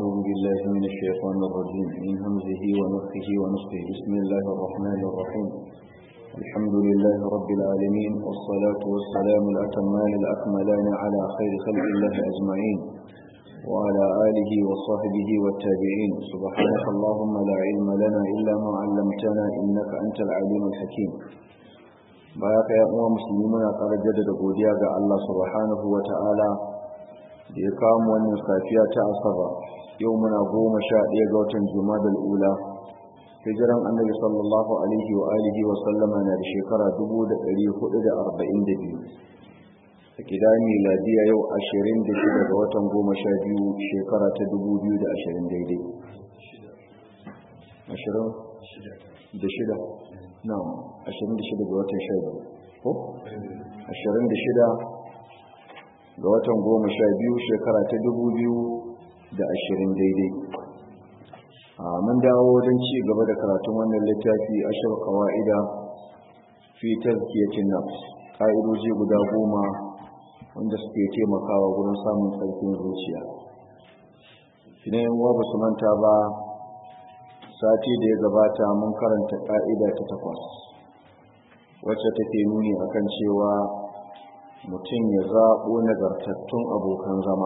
أعوذ بالله من الشيطان الرجيم من همزه ونفخه ونفخه بسم الله الرحمن الرحيم الحمد لله رب العالمين والصلاة والسلام الأتمان الأكملان على خير خلق الله أجمعين وعلى آله وصحبه والتابعين سبحانك اللهم لا علم لنا إلا ما علمتنا إنك أنت العليم الحكيم baya ka yan uwa musulmi muna ƙara jaddada godiya ga Allah subhanahu wa ta'ala da ya kawo mu wannan safiya ta asaba yau muna goma sha ɗaya ga watan jumadal ula hijiran annabi sallallahu alaihi wa alihi wa sallama na da shekara dubu da ɗari hudu da arba'in da biyu a gida miladiya yau ashirin da shida ga watan goma sha biyu shekara ta dubu biyu da ashirin daidai ashirin da shida na ashirin da shida ga watan sha biyu ko ashirin da shida ga watan goma sha biyu shekara ta dubu biyu da ashirin daidai a mun dawo don ci gaba da karatun wannan littafi ashir kawa'ida fi tazkiyatin nafs ka'idoji guda goma wanda suke taimakawa gurin samun tsarkin zuciya idan yan ba su manta ba sati da ya gabata mun karanta ka'ida ta takwas wacce take nuni akan cewa mutum ya zaɓo nagartattun abokan zama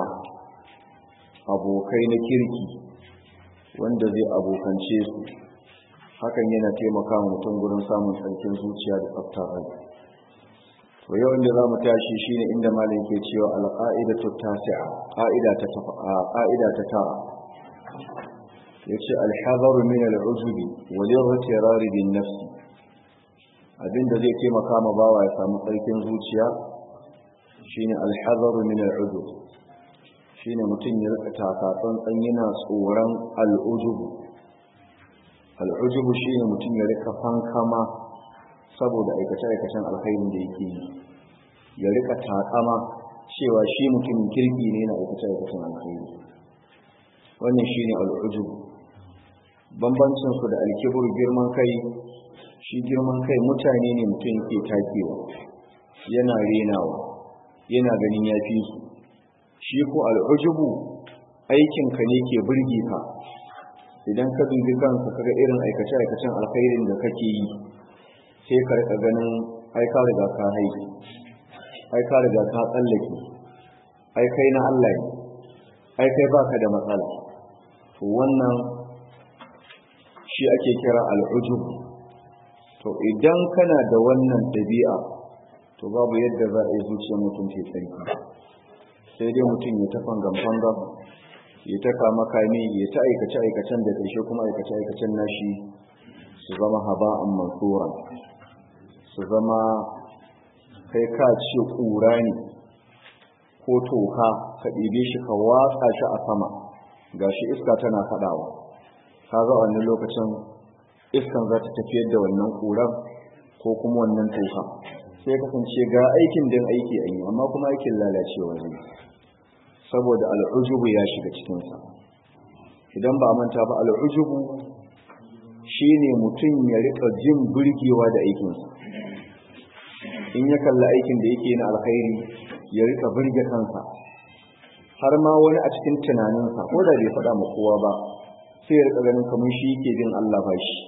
abokai na kirki wanda zai abokance su hakan yana taimaka mutum gurin samun tsarkin zuciya da tsaftar rai to yau inda za mu tashi shine inda malam ke cewa alqaidatu tasi'a qa'ida ta qa'ida ta tara yace alhadaru min al'ujubi wal irtirar bin nafs abinda zai taimaka ma bawa ya samu tsarkin zuciya shine alhadaru min al'ujub shine mutum ya rika taka tsantsan yana tsoron al'ujubu al'ujubu shine mutum ya rika fankama saboda aikace-aikacen alkhairin da yake yi ya rika takama cewa shi mutumin kirki ne na aikace-aikacen alkhairi wannan shine al'ujubu bambancin su da alkibur girman kai shi girman kai mutane ne mutum yake takewa yana renawa yana ganin ya fi su shi ko al'ujubu aikinka ne ke burge ka idan ka dubi kanka kaga irin aikace-aikacen alkhairin da kake yi sai ka rika ganin ai ka riga ka haiki ai ka riga ka tsallake ai kai na Allah ne ai kai baka da matsala to wannan shi ake kira al'ujub to idan kana da wannan dabi'a to babu yadda za a yi zuciyar mutum ke tsarki sai dai mutum ya ta fangan-fanga ya ta kama kame ya ta aikace-aikacen da ƙarshe kuma aikace-aikacen nashi su zama haba'an mansuran su zama kai ka ce ƙura ne ko toka ka ɗibe shi ka watsa shi a sama ga shi iska tana kaɗawa ka ga wannan lokacin iskan za ta tafiyar da wannan ƙuran ko kuma wannan toka sai kasance ga aikin din aiki a yi amma kuma aikin lalacewa ne saboda al'ujubu ya shiga cikinsa idan ba manta ba al'ujubu shi ne mutum ya rika jin burgewa da aikinsa in ya kalla aikin da yake na alkhairi ya rika burge kansa har ma wani a cikin tunaninsa ko da bai faɗa ma kowa ba sai ya rika ganin kamar shi yake bin Allah ba shi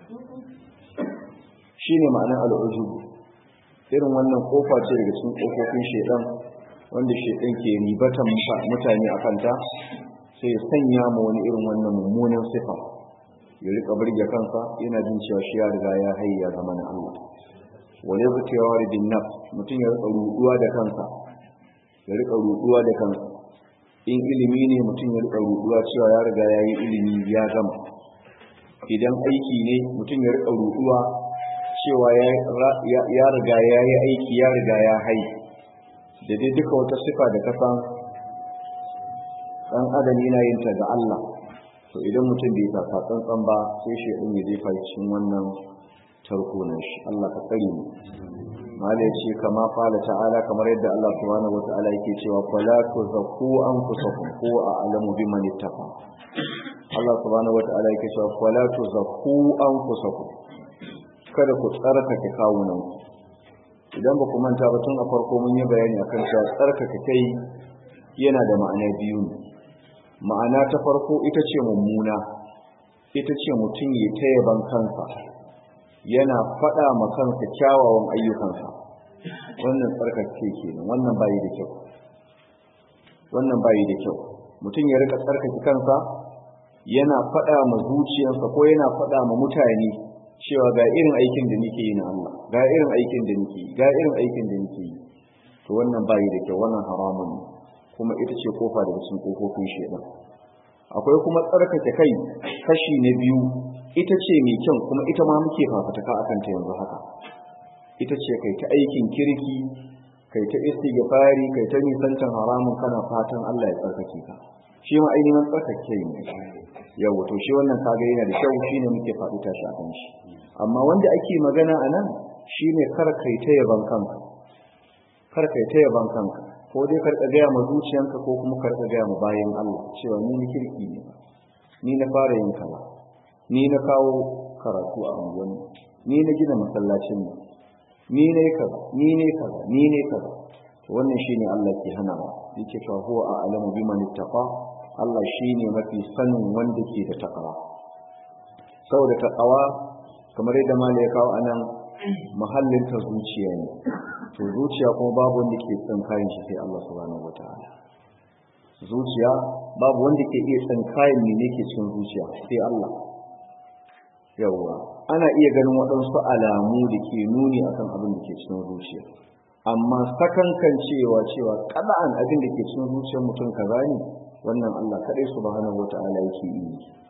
shi ne ma'anar al'ujubu irin wannan kofa ce daga cikin kofofin shaidan wanda shaidan ke ribatan mutane a kanta sai ya sanya ma wani irin wannan mummunan sifa ya rika burge kansa yana jin cewa shi ya riga ya hayya zama na Allah wani zuciyawa da bin nafs mutum ya rika ruduwa da kansa ya rika ruduwa da kansa in ilimi ne mutum ya rika ruduwa cewa ya riga ya yi ilimi ya gama idan aiki ne mutum ya rika ruduwa cewa ya riga ya yi aiki ya riga ya hai da dai duka wata sifa da kasan ɗan adam yana yin ta ga Allah to idan mutum bai taka tsantsan ba sai shi ɗin ya jefa cikin wannan tarko na shi Allah ka tsare mu mala ya ce kama fala ta'ala kamar yadda Allah subhanahu wata'ala yake cewa fala tuzakku anfusakum ko a alamu biman ittaqa Allah subhanahu wata'ala yake cewa fala tuzakku anfusakum kada ku tsarkake kawunan idan ba ku manta ba tun a farko mun yi bayani akan cewa tsarkake kai yana da ma'ana biyu ne ma'ana ta farko ita ce mummuna ita ce mutum ya ta yaban kansa yana faɗa ma kansa kyawawan ayyukansa wannan tsarkake kenan wannan bayi da kyau wannan bayi da kyau mutum ya rika tsarkake kansa yana faɗa ma zuciyarsa ko yana faɗa ma mutane cewa ga irin aikin da nake yi na Allah ga irin aikin da nake yi ga irin aikin da nake yi to wannan bayi da kyau wannan haramun ne kuma ita ce kofa daga cikin kofofin shedan akwai kuma tsarkake kai kashi na biyu ita ce mai kyau kuma ita ma muke fafataka akan ta yanzu haka ita ce kai ta aikin kirki kai ta istighfari kai ta nisantan haramun kana fatan Allah ya tsarkake ka shi ma ainihin tsarkake ne yawa to shi wannan kaga yana da kyau shine muke faɗi tashi akan shi amma wanda ake magana a nan shine kar kai ta yaban kanka kar kai ta yaban kanka ko dai karka gaya ma zuciyanka ko kuma karka gaya ma bayan Allah cewa ni ni kirki ne ni na fara yin kaza ni na kawo karatu a unguwanni ni na gina masallacin mu ni ne kaza ni ne kaza ni ne kaza to wannan shine Allah ke hanawa yake cewa huwa a'lamu biman ittaqa Allah shine mafi sanin wanda ke da takawa saboda takawa kamar yadda malai ya kawo anan mahallin ta zuciya ne to zuciya kuma babu wanda ke tsinkayin shi sai Allah subhanahu wataala zuciya babu wanda ke iya tsinkayin ne ne ke cikin zuciya sai Allah yawwa ana iya ganin waɗansu alamu da ke nuni akan abin da ke cikin zuciya amma sakankan cewa cewa kada'an abin da ke cikin zuciyar mutum kaza ne wannan Allah kadai subhanahu wataala yake yi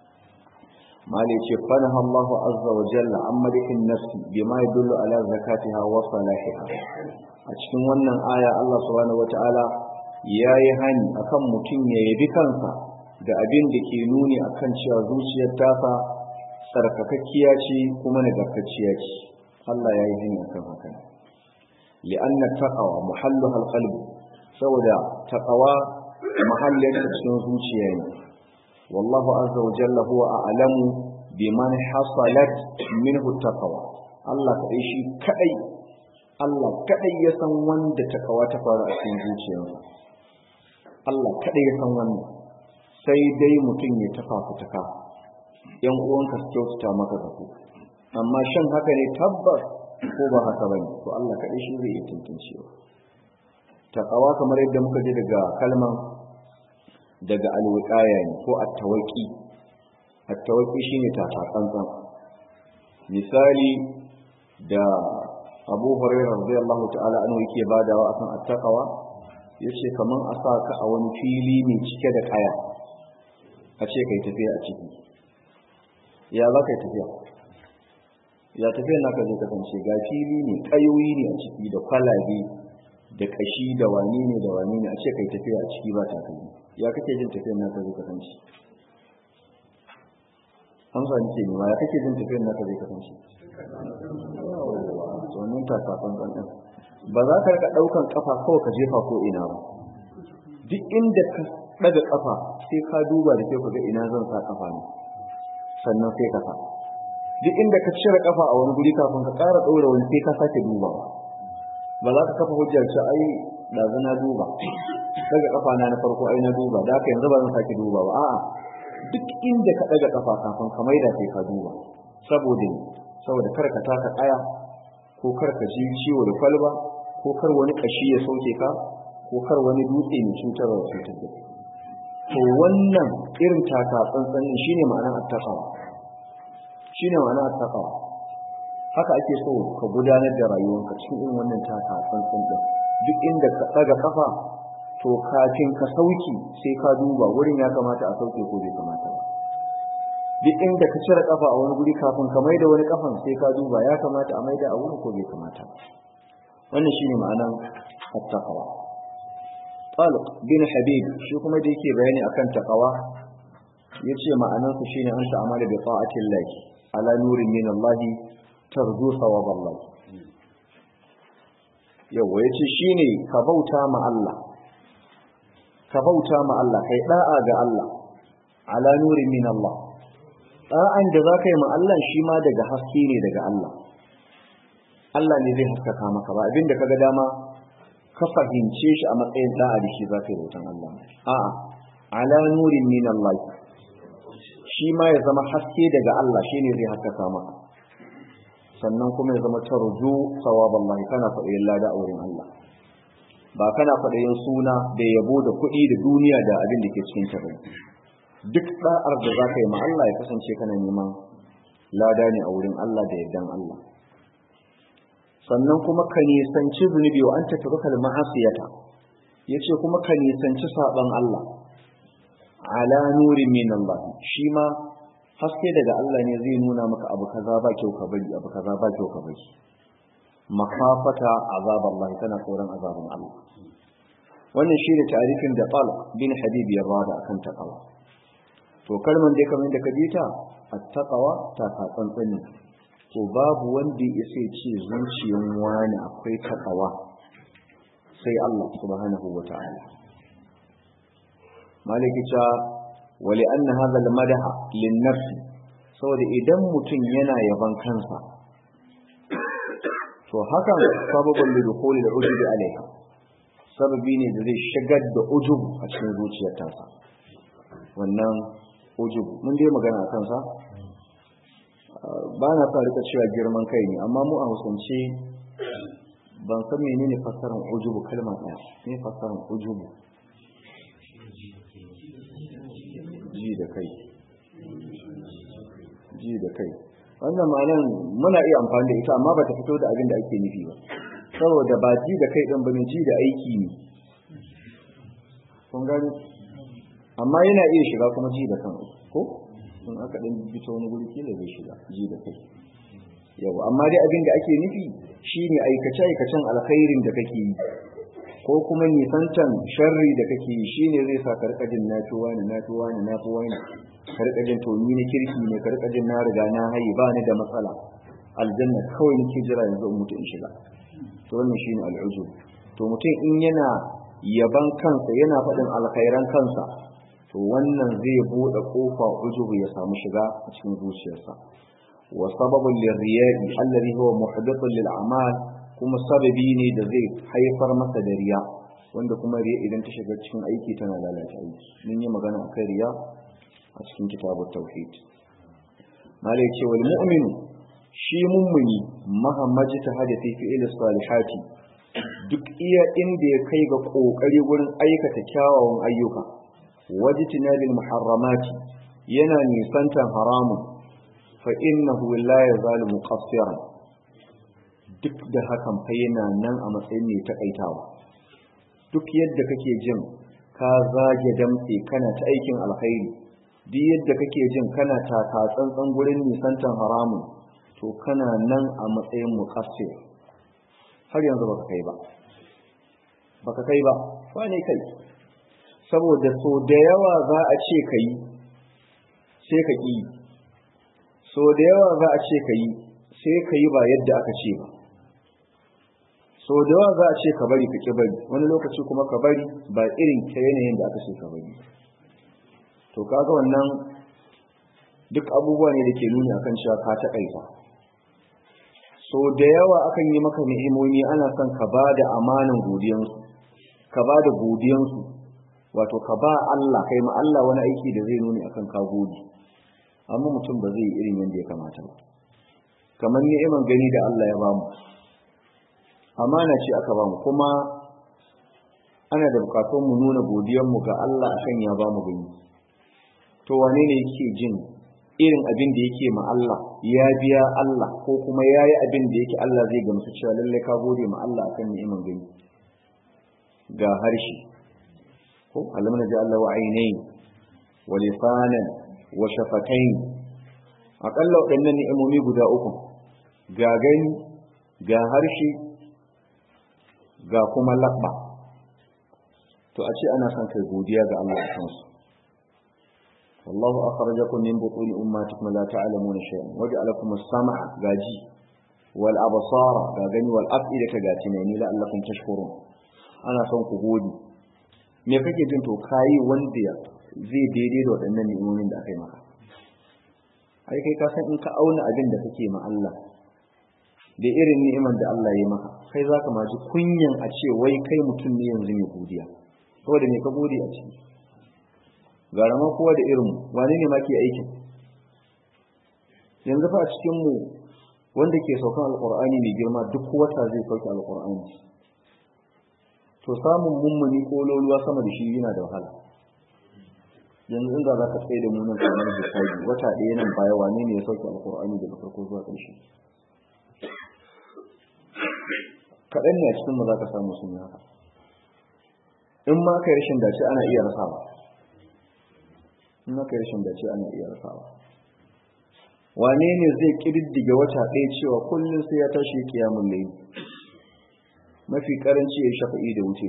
mali ce fanaha Allah azza wa jalla an malikin nafsi bima yadullu ala zakatiha wa salahiha a cikin wannan aya Allah subhanahu wataala yayi hani akan mutum ya yabi kansa da abin da ke nuni akan cewa zuciyar tasa tsarkakakkiya ce kuma nagartacciya ce Allah yayi hani akan haka li'anna taqwa muhalluha alqalb saboda taqwa mahallin cikin zuciya ne والله عز وجل هو أعلم بمن حصلت منه التقوى الله كأي شيء كأي الله كأي يسن وند تقوى تفارع في zuciyarsa Allah kaɗai ya san wannan sai dai mutum ya tafa fitaka yan uwanka su kyautata maka da ku amma shan haka ne tabbas ko ba haka bane to Allah kaɗai shi zai iya tantancewa taqawa kamar yadda muka ji daga kalman daga alwiqaya ne ko at-tawaqi at-tawaqi shine tatatsantsan misali da Abu Hurairah radiyallahu ta'ala anhu yake badawa akan at-taqwa yace kaman a sa ka a wani fili mai cike da kaya a ce kai tafiya a ciki ya za ka tafiya ya tafiya naka zai kasance ga fili ne kayoyi ne a ciki da kwalabe da kashi da wani ne da wani ne a ce kai tafiya a ciki ba takalmi ya kake jin tafiyar naka zai kasance amsa nake nema ya kake jin tafiyar naka zai kasance domin ta kafin ɗanɗan ba za ka rika ɗaukan ƙafa kawai ka jefa ko ina ba duk inda ka ɗaga ƙafa sai ka duba da kyau ka ga ina zan sa ƙafa ne sannan sai ka sa duk inda ka cire ƙafa a wani guri kafin ka ƙara ɗora wani sai ka sake dubawa ba za ka kafa hujjar ce ai ɗazu na duba daga kafa na na farko ai na duba da haka yanzu ba zan sake duba ba a'a duk inda ka daga kafa kafin ka maida sai ka duba saboda saboda kar ka taka kaya ko kar ka ji ciwo da kwalba ko kar wani kashi ya sauke ka ko kar wani dutse mai cutarwa ya cutar da to wannan irin taka tsantsan shine ma'anar attaqwa shine ma'anar attaqwa haka ake so ka gudanar da rayuwarka cikin irin wannan taka tsantsan din duk inda ka daga kafa to kafin ka sauki sai ka duba wurin ya kamata a sauke ko bai kamata ba duk inda ka cire kafa a wani guri kafin ka maida wani kafan sai ka duba ya kamata a maida a wurin ko bai kamata ba wannan shine ma'anan at-taqwa Talib bin Habib shi kuma da yake bayani akan taqwa yace ma'anan su shine an ta'amala bi ta'atillah ala nurin min Allah tarju thawab Allah yawa yace shine ka bauta ma Allah ka bauta ma Allah kai da'a ga Allah ala nurin min Allah da'an da zaka yi ma Allah shi ma daga haske ne daga Allah Allah ne zai haskaka maka ba abinda kaga dama ka fahimce shi a matsayin da'a da shi zaka yi bautan Allah a'a ala nurin min Allah shi ma ya zama haske daga Allah shine zai haskaka maka sannan kuma ya zama tarju sawaballahi kana faɗayin lada a wurin Allah ba kana faɗayin suna da yabo da kuɗi da duniya da abin da ke cikin ta duk da'ar da za ka yi ma Allah ya kasance kana neman lada ne a wurin Allah da yardan Allah sannan kuma ka nisanci zunubi wa an ta taruka ma'asiyata yace kuma ka nisanci saban Allah ala nurin min Allah shi ma haske daga Allah ne zai nuna maka abu kaza ba kyau ka bari abu kaza ba kyau ka bari makafata azab Allah tana tsoron azabin Allah wannan shi ne tarifin da Talq bin Habib ya bada akan taqwa to kalman dai kamar da ka ji ta at-taqwa ta ka tsantsani to babu wanda ya sai ce zuciyan wani akwai taqwa sai Allah subhanahu wata'ala maliki ta wali anna hadha al-madaha lin-nafs saboda idan mutum yana yaban kansa to hakan sababin lidukuli da ujubi alaiha sababi ne da zai shigar da ujubu a cikin zuciyar tasa wannan ujubu mun dai magana a kansa ba na sa rika cewa girman kai ne amma mu a hausance ban san menene fassarar ujubu kalma ɗaya ne fassarar ujubu ji da kai ji da kai wannan ma'anan muna iya amfani da ita amma ba ta fito da abin da ake nufi ba saboda ba ji da kai ɗin bane ji da aiki ne kun gani amma yana iya shiga kuma ji da kan ko in aka ɗan bito wani guri kila zai shiga ji da kai yau amma dai abin da ake nufi shine aikace aikacen alkhairin da kake yi ko kuma nisantan sharri da kake yi shine zai sa ka rika jin nafi wani nafi wani nafi wani ka rika jin to ni na kirki ne ka rika jin na riga na hayi ba ni da matsala aljanna kawai nake jira yanzu in mutu in shiga to wannan shine al'uzur to mutum in yana yaban kansa yana faɗin alkhairan kansa to wannan zai bude kofa ujubu ya samu shiga a cikin zuciyarsa wa sababun lirriya'i alladhi huwa muhdithun lil a'mal kuma sababi ne da zai haifar masa da riya wanda kuma riya idan ta shiga cikin aiki tana lalata aiki mun yi magana akan riya a cikin kitabut tauhid malai ce wal mu'minu shi mummuni mahammaji ta hadafi fi ila salihati duk iya inda ya kai ga kokari gurin aikata kyawawan ayyuka wajtinabil muharramati yana nisantan haramun fa innahu la yazalu muqassiran duk da hakan fa yana nan a matsayin mai takaitawa duk yadda kake jin ka zage damtse kana ta aikin alkhairi duk yadda kake jin kana taka tsantsan gurin nisantan haramun to kana nan a matsayin muqassir har yanzu baka kai ba baka kai ba ba ne kai saboda so da yawa za a ce ka yi sai ka ƙi so da yawa za a ce ka yi sai ka yi ba yadda aka ce ba so da yawa za a ce ka bari ka ƙi bari wani lokaci kuma ka bari ba irin ta yanayin da aka ce ka bari to kaga wannan duk abubuwa ne da ke nuni akan cewa ka taƙaita so da yawa akan yi maka ni'imomi ana son ka ba da amanan godiyansu ka ba da godiyansu wato ka ba Allah kai ma Allah wani aiki da zai nuni akan ka gode amma mutum ba zai yi irin yadda ya kamata ba kamar ni'iman gani da Allah ya bamu amana ce aka bamu kuma ana da bukatun mu nuna godiyar mu ga Allah akan ya bamu gani to wane ne yake jin irin abin da yake ma Allah ya biya Allah ko kuma ya yi abin da yake Allah zai gamsu cewa lallai ka gode ma Allah akan ni'iman gani ga harshe ko alam na ji Allah wa ainihin wa lisanan wa shafatain aƙalla waɗannan ni'imomi guda uku ga gani ga harshe ga kuma labba to a ce ana son kai godiya ga Allah a kansu والله أخرجكم من بطون أماتكم لا تعلمون شيئا وجعلكم السمع غاجي والأبصار غاغني والأفئدة غاتنين لعلكم تشكرون أنا son ku gode me kake jin to kayi wanda zai daidai da waɗannan ni'imomin da aka yi maka ai kai ka san in ka auna abin da kake ma Allah da irin ni'iman da Allah ya maka kai zaka ma ji kunyan a ce wai kai mutum ne yanzu mai godiya saboda me ka gode a ciki gara ma kowa da irin wane ne ma ke aikin yanzu fa a cikin mu wanda ke saukan alqur'ani mai girma duk wata zai sauke alqur'ani to samun mummuni ko loluwa sama da shi yana da wahala yanzu inda za ka tsaye da munan kamar hisabi wata ɗaya nan baya wane ne ya sauke alqur'ani daga farko zuwa ƙarshe kaɗan ne a cikin mu za ka samu sun yi haka in ma kai rashin dace ana iya rasawa in ma kai rashin dace ana iya rasawa wane ne zai kididdige wata ɗaya cewa kullum sai ya tashi kiyamun layi mafi karanci ya shafa'i da wuce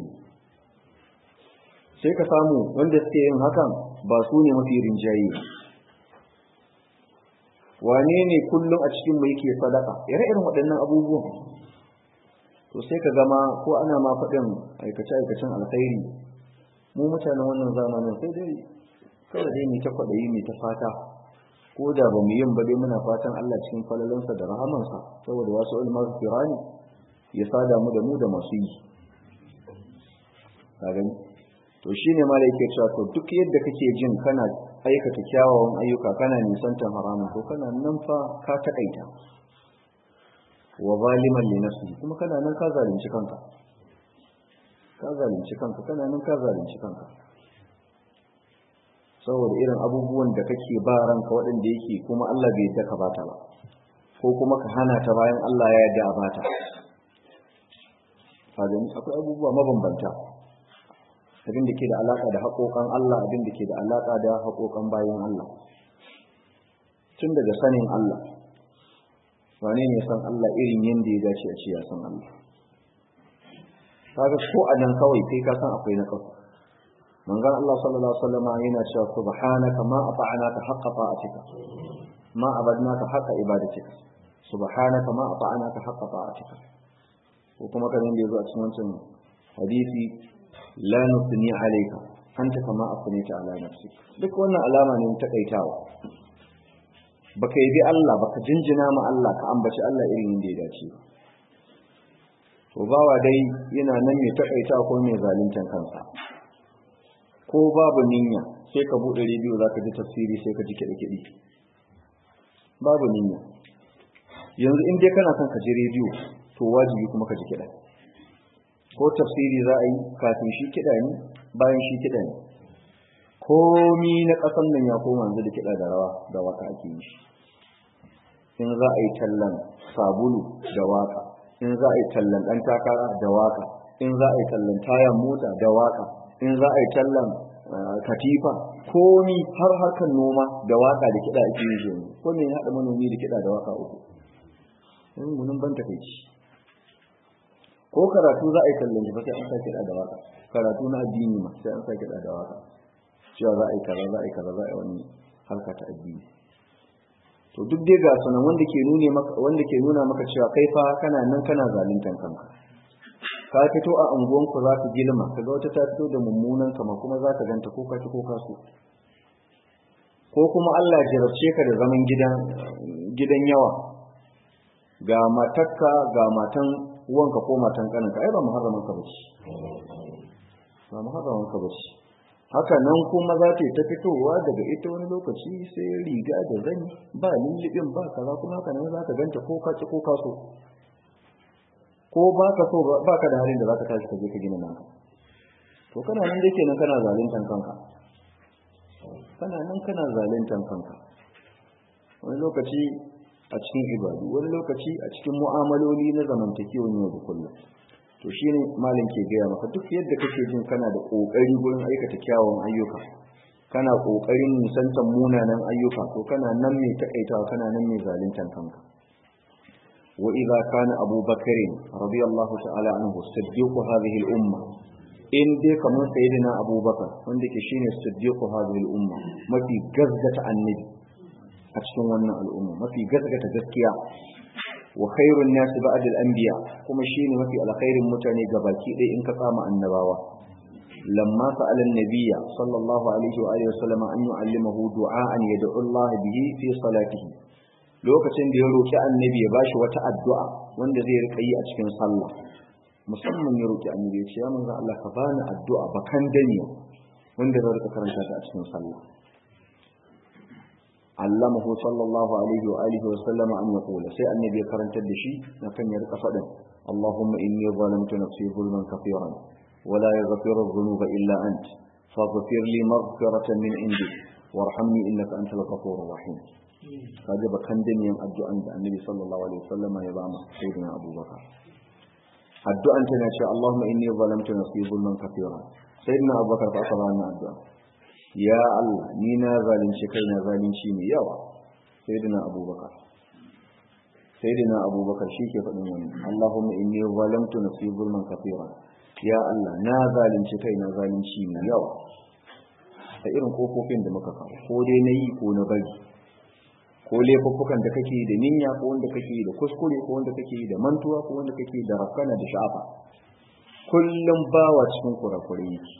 sai ka samu wanda suke yin hakan ba su ne mafi rinjaye wane ne kullum a cikin mu yake sadaka ire-iren waɗannan abubuwan to sai ka gama ko ana ma faɗin aikace-aikacen alkhairi mu mutanen wannan zamanin sai dai kawai dai mu ta kwaɗayi mu ta fata ko da ba mu yin ba dai muna fatan Allah cikin falalansa da rahamansa saboda wasu ulmar firani ya sada mu da mu da masu yi ka gani to shine ma da yake cewa to duk yadda kake jin kana aikata kyawawan ayyuka kana nisantar haramun to kana nan fa ka taƙaita wa zaliman li nafsihi kuma kana nan ka zalunci kanka ka zalunci kanka kana nan ka zalunci kanka saboda irin abubuwan da kake ba ranka waɗanda yake kuma Allah bai yadda ka bata ba ko kuma ka hana ta bayan Allah ya yarda a bata kaga akwai abubuwa mabambanta abin da ke da alaka da haƙoƙan Allah abin da ke da alaka da haƙoƙan bayan Allah tun daga sanin Allah wane ne san Allah irin yadda ya dace a ce ya san Allah kaga ko a nan kawai kai ka san akwai na kasu manzon Allah sallallahu alaihi wasallam yana cewa subhanaka ma ata'anaka haqqa ta'atika ma abadnaka haqqa ibadatika subhanaka ma ata'anaka haqqa ta'atika ko kuma kan yanda yazo a cikin wancan hadisi la nusni alayka anta kama asnita ala nafsik duk wannan alama ne ta kaitawa baka yi bi Allah baka jinjina ma Allah ka ambaci Allah irin yadda ya dace to bawa dai yana nan mai takaita ko mai zaluntan kansa ko babu niyya sai ka bude rediyo zaka ji tafsiri sai ka ji kiɗe kiɗe babu niyya yanzu in dai kana son ka ji rediyo to wajibi kuma ka ji kiɗa ko tafsiri za a yi kafin shi kiɗa ne bayan shi kiɗa ne komi na ƙasan nan ya koma yanzu da kiɗa da rawa da waka ake yi in za a yi tallan sabulu da waka in za a yi tallan ɗan takara da waka in za a yi tallan tayan mota da waka in za a yi tallan katifa komi har harkar noma da waka da kiɗa ake yi yanzu ko me ya haɗa manomi da kiɗa da waka uku in gunin ban takaici ko karatu za a yi tallan shi ba sai an sa kiɗa da waka karatu na addini ma sai an sa kiɗa da waka cewa za a yi kaza za a yi kaza za a yi wani harka ta addini to duk dai ga sunan wanda ke nune maka wanda ke nuna maka cewa kai fa kana nan kana zaluntan kanka ka fito a anguwan ku za ka gilma kaga wata ta fito da mummunan kama kuma za ka ganta ko ka ci ko ka so ko kuma Allah ya jarabce ka da zaman gidan gidan yawa ga matakka ga matan uwanka ko matan kaninka ai ba muharraman ka bace ba muharraman ka bace haka nan kuma za ta yi ta fitowa daga ita wani lokaci sai riga da zani ba lullubin ba kaza kuma haka nan za ka ganta ko ka ci ko ka so ko ba ka so ba ka da halin da za ka tashi ka je ka gina naka to kana nan dake nan kana zaluntan kanka kana nan kana zaluntan kanka wani lokaci a cikin ibadu wani lokaci a cikin mu'amaloli na zamantakewan yau da kullum to shi ne malin ke gaya maka duk yadda kake jin kana da ƙoƙari gurin aikata kyawun ayyuka kana ƙoƙarin nisantar munanan ayyuka to kana nan mai taƙaitawa kana nan mai zaluntar kanka wa idza kana Abu Bakr radiyallahu ta'ala anhu siddiqu hadhihi al-umma in dai kamar sayyidina Abu Bakar wanda ke shine siddiqu hadhihi al-umma mafi gaskata annabi a cikin wannan al'umma mafi gaskata gaskiya wa khairun nasi ba'da al-anbiya kuma shine mafi alkhairin mutane gabaki ɗaya in ka tsama annabawa lamma sa'ala an-nabiyya sallallahu alaihi wa alihi wasallam an yu'allimahu du'a'an yad'u Allah bihi fi salatihi lokacin da ya roki annabi ya bashi wata addu'a wanda zai rika yi a cikin sallah musamman ya roki annabi ya ce ya manzo Allah ka bani addu'a bakan dani wanda zai rika karanta ta a cikin sallah allamahu sallallahu alaihi wa alihi wa sallama an yaqula sai annabi ya karantar da shi na kan ya rika fadin Allahumma inni zalamtu nafsi zulman kathiran wa la yaghfiru dhunuba illa ant faghfir li maghfiratan min indik warhamni innaka antal ghafurur rahim kaje bakan dinin addu'an da annabi sallallahu alaihi wa sallama ya ba mu sayyidina abubakar addu'an tana cewa Allahumma inni zalamtu nafsi zulman kathiran sayyidina abubakar fa aka ba wannan addu'a ya Allah ni na zalunci kaina zalunci mai yawa sayyidina abubakar sayyidina abubakar shi ke faɗin wani Allahumma inni zalamtu nafsi zulman kathira ya Allah na zalunci kaina zalunci mai yawa ta irin kofofin da muka kawo ko dai na yi ko na bari ko laifuffukan da kake da ninya ko wanda kake da kuskure ko wanda kake da mantuwa ko wanda kake da rafkana da sha'afa kullum bawa cikin kurakurai yake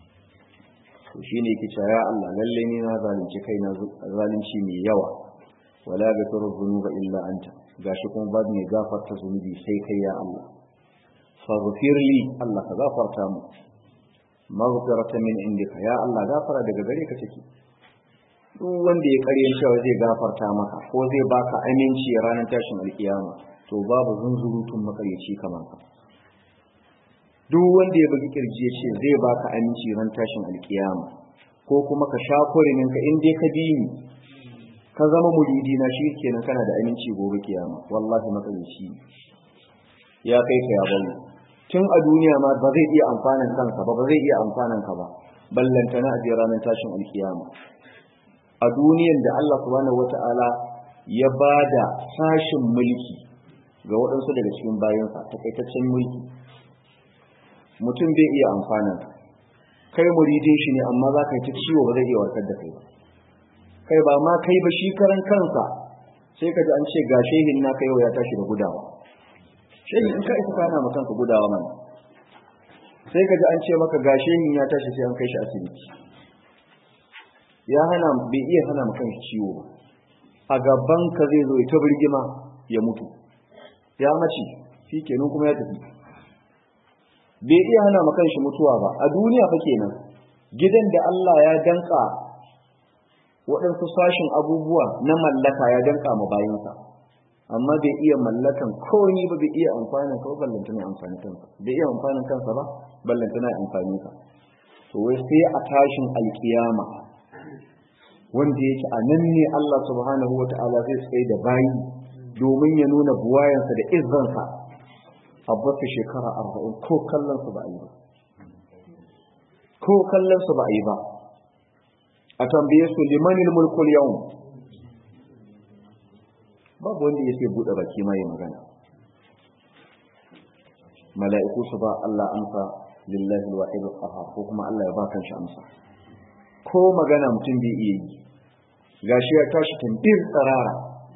to shine yake cewa ya Allah lalle ni na zalunci kaina zalunci mai yawa wala ghafuru dhunuba illa anta gashi kuma ba mai gafarta zunubi sai kai ya Allah faghfir li Allah ka gafarta mu maghfirata min indika ya Allah gafara daga gare ka take duk wanda ya karyan cewa zai gafarta maka ko zai baka aminci ranar tashin alkiyama to babu zunzurutun makaryaci kamar ka duk wanda ya bugi kirji ya ce zai baka aminci ran tashin alkiyama ko kuma ka sha kurimin ka in dai ka bi ni ka zama muridi na shi kenan kana da aminci gobe kiyama wallahi makarici ya kai ka ya bawo tun a duniya ma ba zai iya amfanin kansa ba ba zai iya amfanin ka ba ballantana a jira ranar tashin alkiyama a duniyan da Allah subhanahu wata'ala ya bada sashin mulki ga waɗansu daga cikin bayansa takaitaccen mulki mutum bai iya amfanin kai muridin shi ne amma za ka yi ta ciwo ba zai iya warkar da kai ba kai ba ma kai ba shi karan kansa sai ka ji an ce ga shehin na kai ya tashi da gudawa shehin in ka isa kana ma kanka gudawa mana sai ka ji an ce maka ga shehin ya tashi sai an kai shi asibiti ya hana bai iya hana ma kanshi ciwo ba a gaban ka zai zo ta birgima ya mutu ya mace shi kenan kuma ya tafi bai iya hana ma kanshi mutuwa ba a duniya fa kenan gidan da Allah ya danka waɗansu sashin abubuwa na mallaka ya danka ma bayansa amma bai iya mallakan komai ba bai iya amfanin ka ballanta ne amfani kansa bai iya amfanin kansa ba ballanta ne amfani ka to wai sai a tashin alkiyama wanda yake a nan ne Allah subhanahu wata'ala zai tsaye da bayi domin ya nuna buwayansa da izzansa a basu shekara arba'in ko kallon su ba a yi ba ko kallon su ba a yi ba a tambaye su limanil mulkul yau babu wanda ya sai buɗe baki ma yi magana mala'iku su ba Allah amsa lillahi alwahid alqahar ko kuma Allah ya ba kanshi amsa ko magana mutum bai iya yi gashi ya tashi tambir tsarara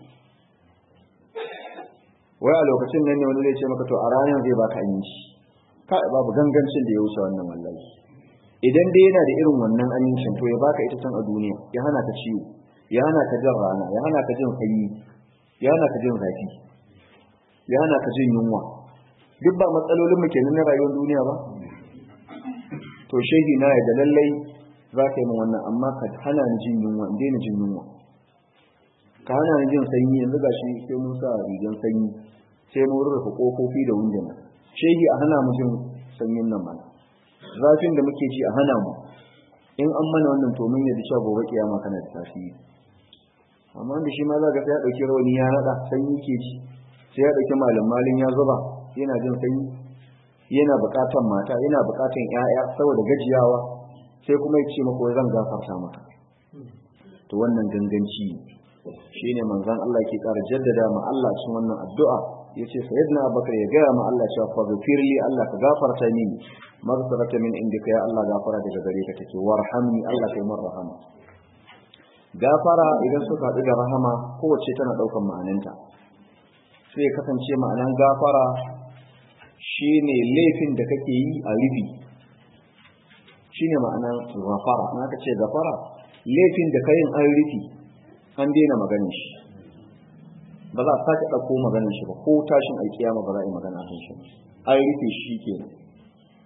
wai a lokacin nan ne wani zai ce maka to a ranar zai baka aminci ka babu gangancin da ya wuce wannan wallahi idan dai yana da irin wannan amincin to ya baka ita can a duniya ya hana ka ciwo ya hana ka jin rana ya hana ka jin sanyi ya hana ka jin zafi ya hana ka jin yunwa duk ba matsalolin mu kenan na rayuwar duniya ba to shehi na ya da lallai za ka yi min wannan amma ka hana ni jin yunwa in daina jin yunwa ka hana ni jin sanyi yanzu ga shi sai mun sa rigan sanyi sai mun rufe kofofi da wunduna shehi a hana mu jin sanyin nan mana zafin da muke ji a hana mu in an mana wannan to mun yadda cewa gobe kiyama kana da tasiri amma da shi ma za ka sai ya dauki rawani ya nada sanyi ke ji sai ya dauki malam malin ya zuba yana jin sanyi yana bukatan mata yana bukatan ƴaƴa saboda gajiyawa sai kuma ya ce maka zan gafarta maka to wannan ganganci shine manzon Allah ke ƙara jaddada ma Allah cikin wannan addu'a yace sayyidina Abubakar ya gaya ma Allah cewa fa ghfirli Allah ka gafarta mini maghfirata min indika ya Allah gafara daga gare ka take warhamni Allah kai mar rahama gafara idan suka haɗu da rahama kowace tana ɗaukar ma'ananta sai kasance ma'anan gafara shine laifin da kake yi a rufi shine ma'anan gafara na ka ce gafara laifin da kayin an rufi an daina maganin shi ba za a sake ɗauko maganin shi ba ko tashin alkiyama ba za a yi magana kan shi an rufe shi kenan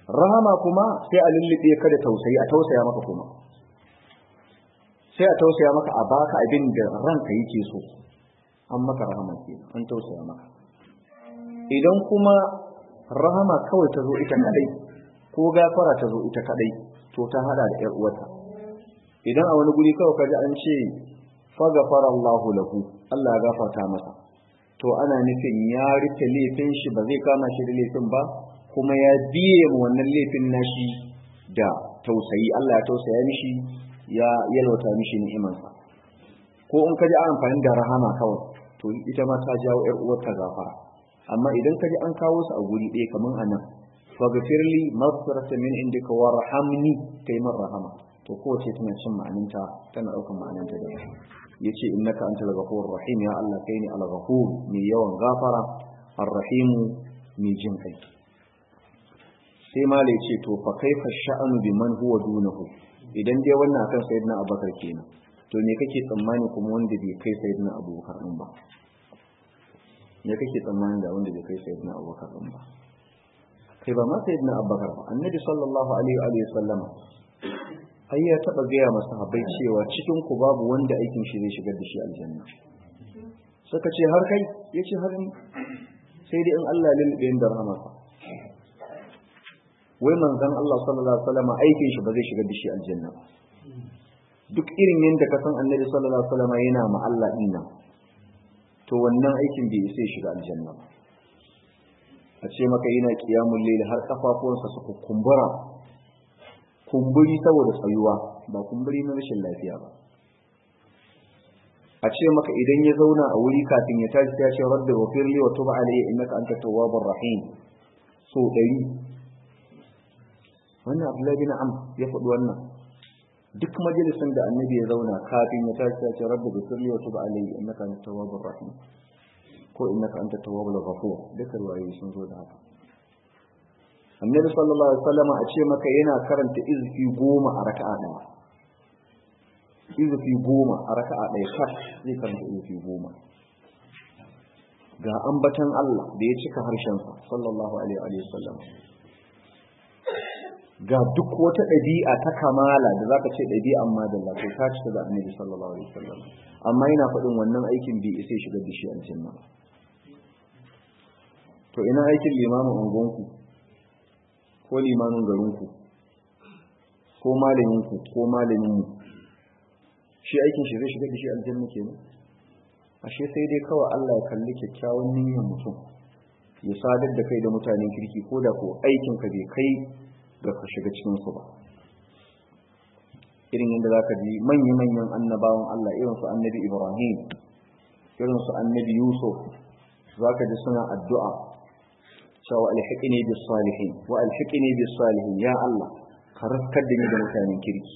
rahama kuma sai a lullube ka da tausayi a tausaya maka kuma sai a tausaya maka a baka abin da ranka yake so an maka rahama ke an tausaya maka idan kuma rahama kawai ta zo ita kadai ko gafara ta zo ita kadai to ta hada da ƴar uwata idan a wani guri kawai kaji an ce faghfara Allahu lahu Allah ya gafarta masa to ana nufin ya rike laifin shi ba zai kama shi da laifin ba kuma ya biye mu wannan laifin nashi da tausayi Allah ya tausaya mishi ya yalwata mishi ni'imansa ko in kaji an amfani da rahama kawai to ita ma ta jawo ƴar uwarta gafara amma idan kaji an kawo su a guri ɗaya kaman anan faghfirli maghfiratan min indika warhamni kai man rahama to kowace tana cin ma'aninta tana ɗaukar ma'aninta da yace innaka antal ghafurur rahim ya Allah kai ne al-ghafur mai yawan gafara ar-rahim mai jin kai sai mala yace to fa kaifa sha'anu biman huwa dunahu idan dai wannan akan sayyidina abubakar kenan to me kake tsammani kuma wanda bai kai sayyidina abubakar din ba me kake tsammani da wanda bai kai sayyidina abubakar din ba kai ba ma sayyidina abubakar ba annabi sallallahu alaihi wa sallama ai ya taba gaya masa habai cewa cikin ku babu wanda aikin shi zai shigar da shi aljanna suka ce har kai yace har ni sai dai in Allah lilbe da rahmata wai manzon Allah sallallahu alaihi wasallam aikin shi ba zai shigar da shi aljanna duk irin yanda ka san annabi sallallahu alaihi wasallam yana ma Allah dinnan to wannan aikin bai sai shiga aljanna ba a ce maka yana qiyamul layl har kafafuwansa su kumbura kumburi saboda tsayuwa ba kumburi na rashin lafiya ba a ce maka idan ya zauna a wuri kafin ya tashi ya ce rabbi ghfirli wa tub alayya innaka antat tawwabur rahim so dari wannan Abdullahi bin Am ya faɗi wannan duk majalisin da annabi ya zauna kafin ya tashi ya ce rabbi ghfirli wa tub alayya innaka antat tawwabur rahim ko innaka antat tawwabul ghafur duka ruwayoyi sun zo da haka annabi sallallahu alaihi wasallam a ce maka yana karanta izfi goma a raka'a daya izfi goma a raka'a daya kar zai karanta izfi goma ga ambatan Allah da ya cika harshen sa sallallahu alaihi wasallam ga duk wata ɗabi'a ta kamala da zaka ce ɗabi'an madalla to ta cika da annabi sallallahu alaihi wasallam amma yana faɗin wannan aikin bai isa shigar da shi aljanna to ina aikin limamin ungonku ko limamin garinku ko malaminku ko malaminmu shi aikin shi zai shiga da shi aljanna kenan ashe sai dai kawai Allah ya kalli kyakkyawan niyyar mutum ya sadar da kai da mutanen kirki ko da ko aikin ka bai kai ga ka shiga cikin su ba irin yadda zaka ji manya-manyan annabawan Allah irin su annabi Ibrahim irin su annabi Yusuf zaka ji suna addu'a cewa alhiqini bis salihin wa alhiqini bis salihin ya Allah ka raskar da ni da mutanen kirki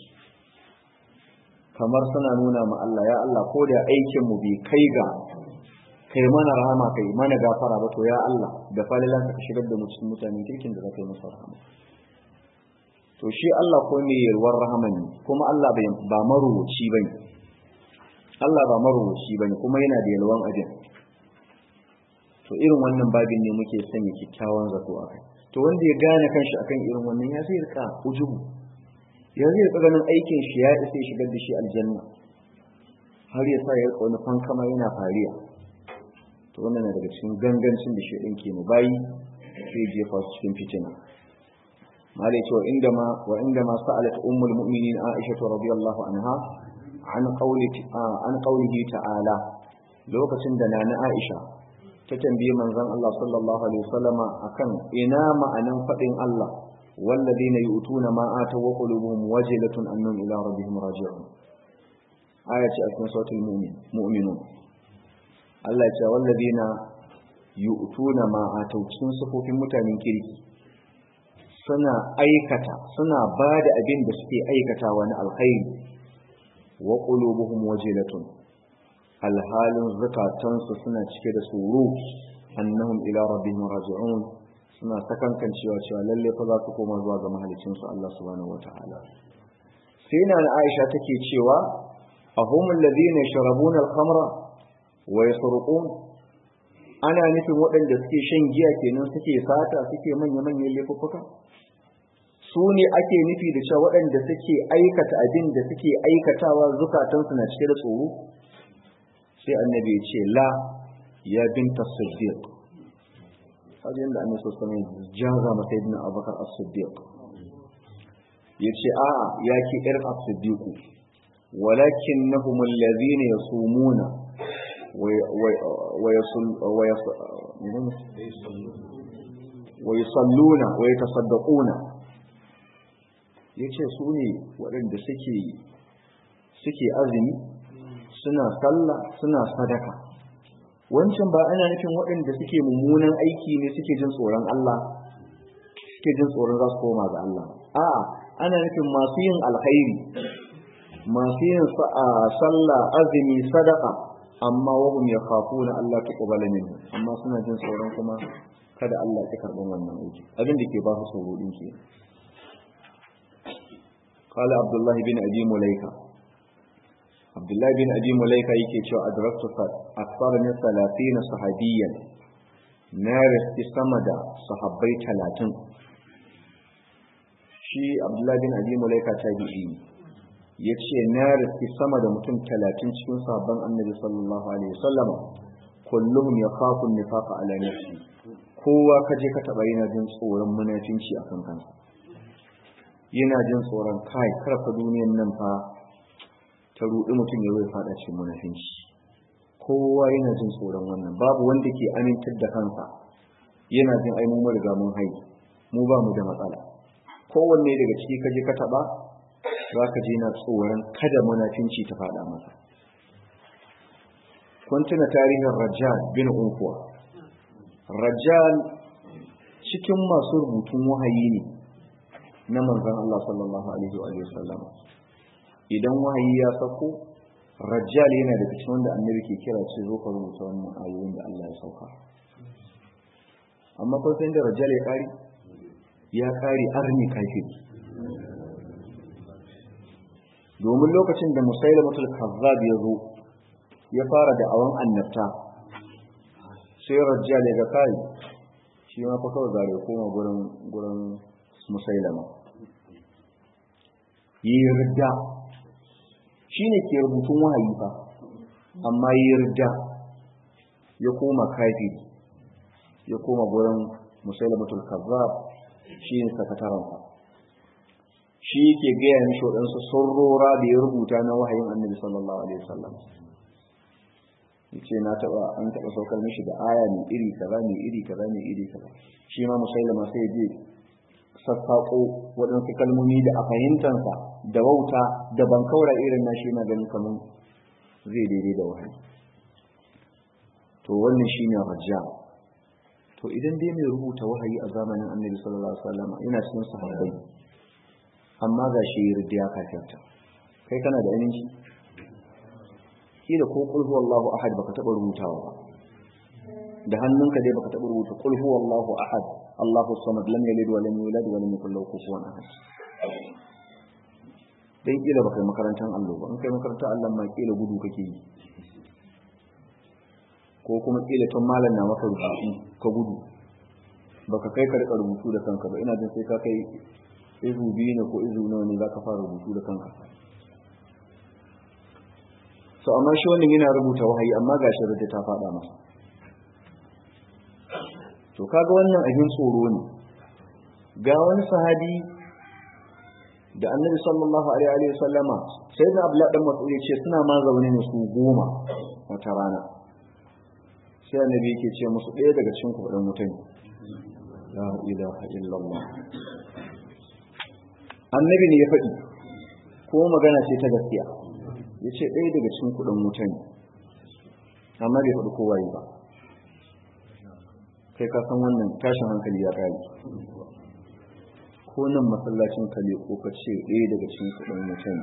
kamar suna nuna ma Allah ya Allah ko da aikin mu bai kai ga kai mana rahama kai mana gafara ba to ya Allah da falilan ka shigar da mu cikin mutanen kirkin da za ka yi masa rahama to shi Allah ko ne yalwar rahama ne kuma Allah ba marubuci bane Allah ba marubuci bane kuma yana da yalwan ajin to irin wannan babin ne muke sanya kyakkyawan zato a kai to wanda ya gane kanshi akan irin wannan ya zai rika ujubu ya zai rika ganin aikin shi ya isa ya shigar da shi aljanna har ya sa ya rika wani fankama yana fariya to wannan na daga cikin gangancin da shaidan ke mu bayi sai jefa su cikin fitina mala ce wa inda ma wa inda ma sa'alat ummul mu'minin aisha radiyallahu anha an qawli an qawlihi ta'ala lokacin da nana aisha ta tambaye manzon Allah sallallahu alaihi wasallama akan ina ma'anan fadin Allah walladina yu'tuna ma ataw wa qulubuhum wajilatun annahum ila rabbihim raji'un aya ce a cikin suratul mu'min mu'minun Allah ya ce walladina yu'tuna ma ataw cikin sufofin mutanen kirki suna aikata suna bada abin da suke aikatawa na alkhairi wa qulubuhum wajilatun alhalin zukatansu suna cike da tsoro annahum ila rabbihim raji'un suna sakankan cewa cewa lalle fa za su koma zuwa ga mahalicin su Allah subhanahu wataala sai na Aisha take cewa ahum alladhina yashrabuna al-khamra wa yasruqun ana nufin waɗanda suke shan giya kenan suke sata suke manya manyan laifuka su ne ake nufi da cewa waɗanda suke aikata abin da suke aikatawa zukatansu na cike da tsoro sai annabi ya ce la ya binta siddiq hajjin da annabi sosai mai jaza masa ibn abubakar as-siddiq ya ce a ya ke ƴar as-siddiq walakin nahum allazina yasumuna wa yusalluna wa yatasaddaquna yace su ne waɗanda suke suke azumi suna sallah suna sadaka wancan ba ana nufin waɗanda suke mummunan aiki ne suke jin tsoron Allah suke jin tsoron za su koma ga Allah a ana nufin masu yin alkhairi masu yin sallah azumi sadaka amma wahum yakhafuna Allah tuqbala minhu amma suna jin tsoron kuma kada Allah ya karɓi wannan aiki abin da ke ba su tsoro din ke قال عبد الله بن ابي مليكه عبد الله بن ابي مليكه yake cewa adraktu akthar min 30 sahabiyan na riski sama da sahabbai 30 shi abdullah bin abi mulaika tabi'i yace na riski sama da mutum 30 cikin sahabban annabi sallallahu alaihi wasallam kulluhum yakhafu an-nifaqa ala nafsi kowa kaje ka taba yana jin tsoron munafinci akan kansa yana jin tsoron kai karfa duniyan nan fa ta rudi mutum ya zai fada cikin munafinci kowa yana jin tsoron wannan babu wanda ke amintar da kansa yana jin ai mun riga mun hai mu ba mu da matsala kowanne daga ciki kaje ka taba za ka je na tsoron kada munafinci ta fada masa kun tuna tarihin rajal bin unkuwa rajal cikin masu rubutun wahayi ne na manzan Allah sallallahu alaihi wa sallam idan wahayi ya sako rajjal yana da cikin wanda annabi ke kira ce zo ka rubuta wannan ayoyin da Allah ya sauka amma kun san da rajjal ya kari ya kari arni kafir domin lokacin da musailamatul kazzab ya zo ya fara da awan annabta sai rajjal ya ga kai shi ma fa kawai zare koma gurin gurin musailama yi ridda shi ne ke rubutun wahayi fa amma yi ridda ya koma kafi ya koma gurin musailamatul kazzab shi ne sakataransa shi ke gaya mishi waɗansu surrora da ya rubuta na wahayin annabi sallallahu alaihi wasallam yace na taba an taba saukar mishi da aya mai iri kaza mai iri kaza mai iri kaza shi ma musailama sai je sassaƙo waɗansu kalmomi da a fahimtansa da wauta da ban kaura irin na shi na ganin kamar zai daidai da wahayi to wannan shi ne hajja to idan dai mai rubuta wahayi a zamanin annabi sallallahu alaihi wasallam yana cikin sahabbai amma ga shi ya kafirta kai kana da aminci kila ko qul huwallahu ahad baka taba rubutawa ba da hannunka dai baka taba rubuta qul huwallahu ahad Allahu samad lam yalid wa lam yulad wa lam yakul lahu kufuwan ahad dan kila baka makarantar Allah ba in kai makarantar Allah ma kila gudu kake yi ko kuma kila tun malam na maka rubutu ka gudu baka kai ka rika rubutu da kanka ba ina jin sai ka kai izu biyu ne ko izu nawa ne zaka fara rubutu da kanka so amma shi wannan yana rubuta wahayi amma gashi rudda ta faɗa masa to kaga wannan abin tsoro ne ga wani sahabi da annabi sallallahu alaihi wa sallama sai da abla dan mas'ud ce suna ma zaune ne su goma wata rana sai annabi yake ce musu ɗaya daga cikin ku dan mutane la ilaha illallah annabi ne ya faɗi ko magana ce ta gaskiya yace ɗaya daga cikin ku dan mutane amma bai faɗi kowa yi ba kai ka san wannan tashin hankali ya kare ko nan masallacin kale ko ka ce ɗaya daga cikin kuɗin mutum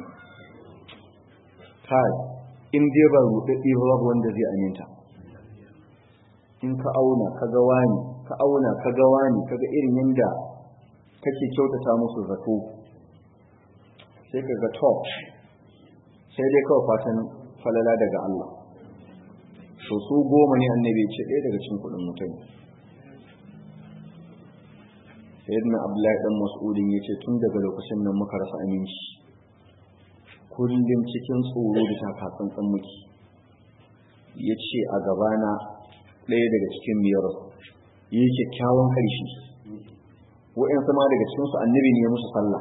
kai in dai ba ruɗaɗɗe ba babu wanda zai aminta in ka auna ka ga wani ka auna ka ga wani ka ga irin yadda kake kyautata musu zato sai ka ga top sai dai kawai fatan falala daga Allah so su goma ne annabi ce ɗaya daga cikin kuɗin mutum sayyidina abdullahi dan mas'udin yace tun daga lokacin nan muka rasa aminci kullum cikin tsoro da takatsantsan muke yace a gabana ɗaya daga cikin miyar yi kyakkyawan ƙarshe wa'in sama daga cikinsu annabi ne ya musu sallah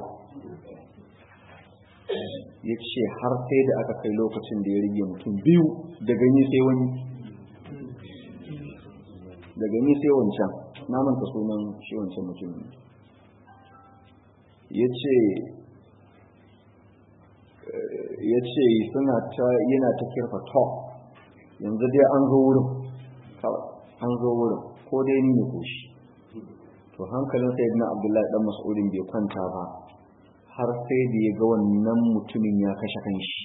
ya ce har sai da aka kai lokacin da ya rige mutum biyu da gani sai wani da gani sai wancan na manta sunan shi wancan mutum ya ce ya ce suna ta yana ta kirfa to yanzu dai an zo wurin an zo wurin ko dai ni ne ko shi to hankalin sayyidina abdullahi dan mas'udin bai kwanta ba har sai da ya ga wannan mutumin ya kashe kanshi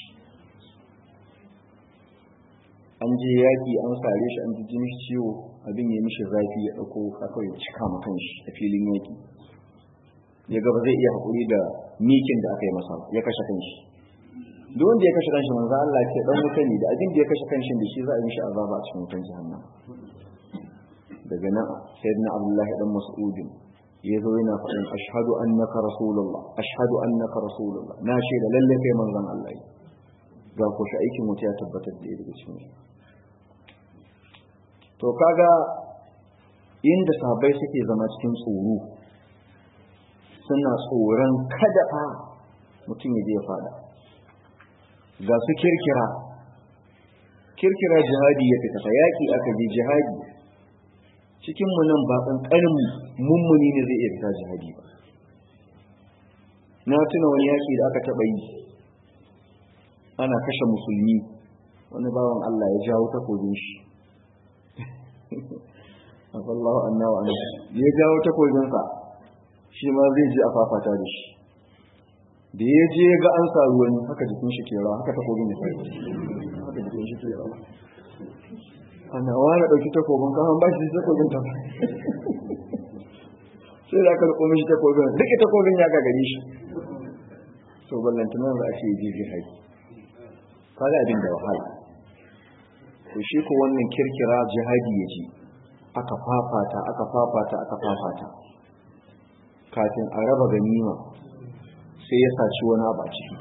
an je yaƙi an sare shi an ji jini ciwo abin ya mishi zafi ya ɗauko haka ya cika ma kanshi a filin yaƙi ya ga ba zai iya haƙuri da mikin da aka yi masa ya kashe kanshi duk wanda ya kashe kanshi manzo Allah ce dan wuta ne da abin da ya kashe kanshin da shi za a yi mishi azaba a cikin wutan jahannam daga nan sayyidina abdullahi dan mas'udin ya zo yana faɗin ashhadu annaka rasulullah ashhadu annaka rasulullah na shaida lalle kai manzon Allah ga ko shi aikin wuta ya tabbatar da daga cikin to kaga inda sahabbai suke zama cikin tsoro suna tsoron kada fa mutum ya je ya fada ga su kirkira kirkira jihadi ya fita yaki aka je jihadi cikin mu nan ba kankanin mummuni ne zai iya fita jihadi ba na tuna wani yaki da aka taba yi ana kashe musulmi wani bawan Allah ya jawo takobin shi afallahu anna wa anna ya jawo takobin sa shi ma zai ji a fafata da shi da ya je ga an sa ruwan haka jikin shi ke rawa haka takobin ya fara haka jikin shi ke rawa ana wani ɗauki takobin kawon ba shi takobin ta sai da aka riko mishi takobin duka takobin ya gagare shi so ballantunan za a ce ji jihadi kaga abin da wahala to shi ko wannan kirkira jihadi ya ji aka fafata aka fafata aka fafata kafin a raba ganima sai ya saci wani abu a ciki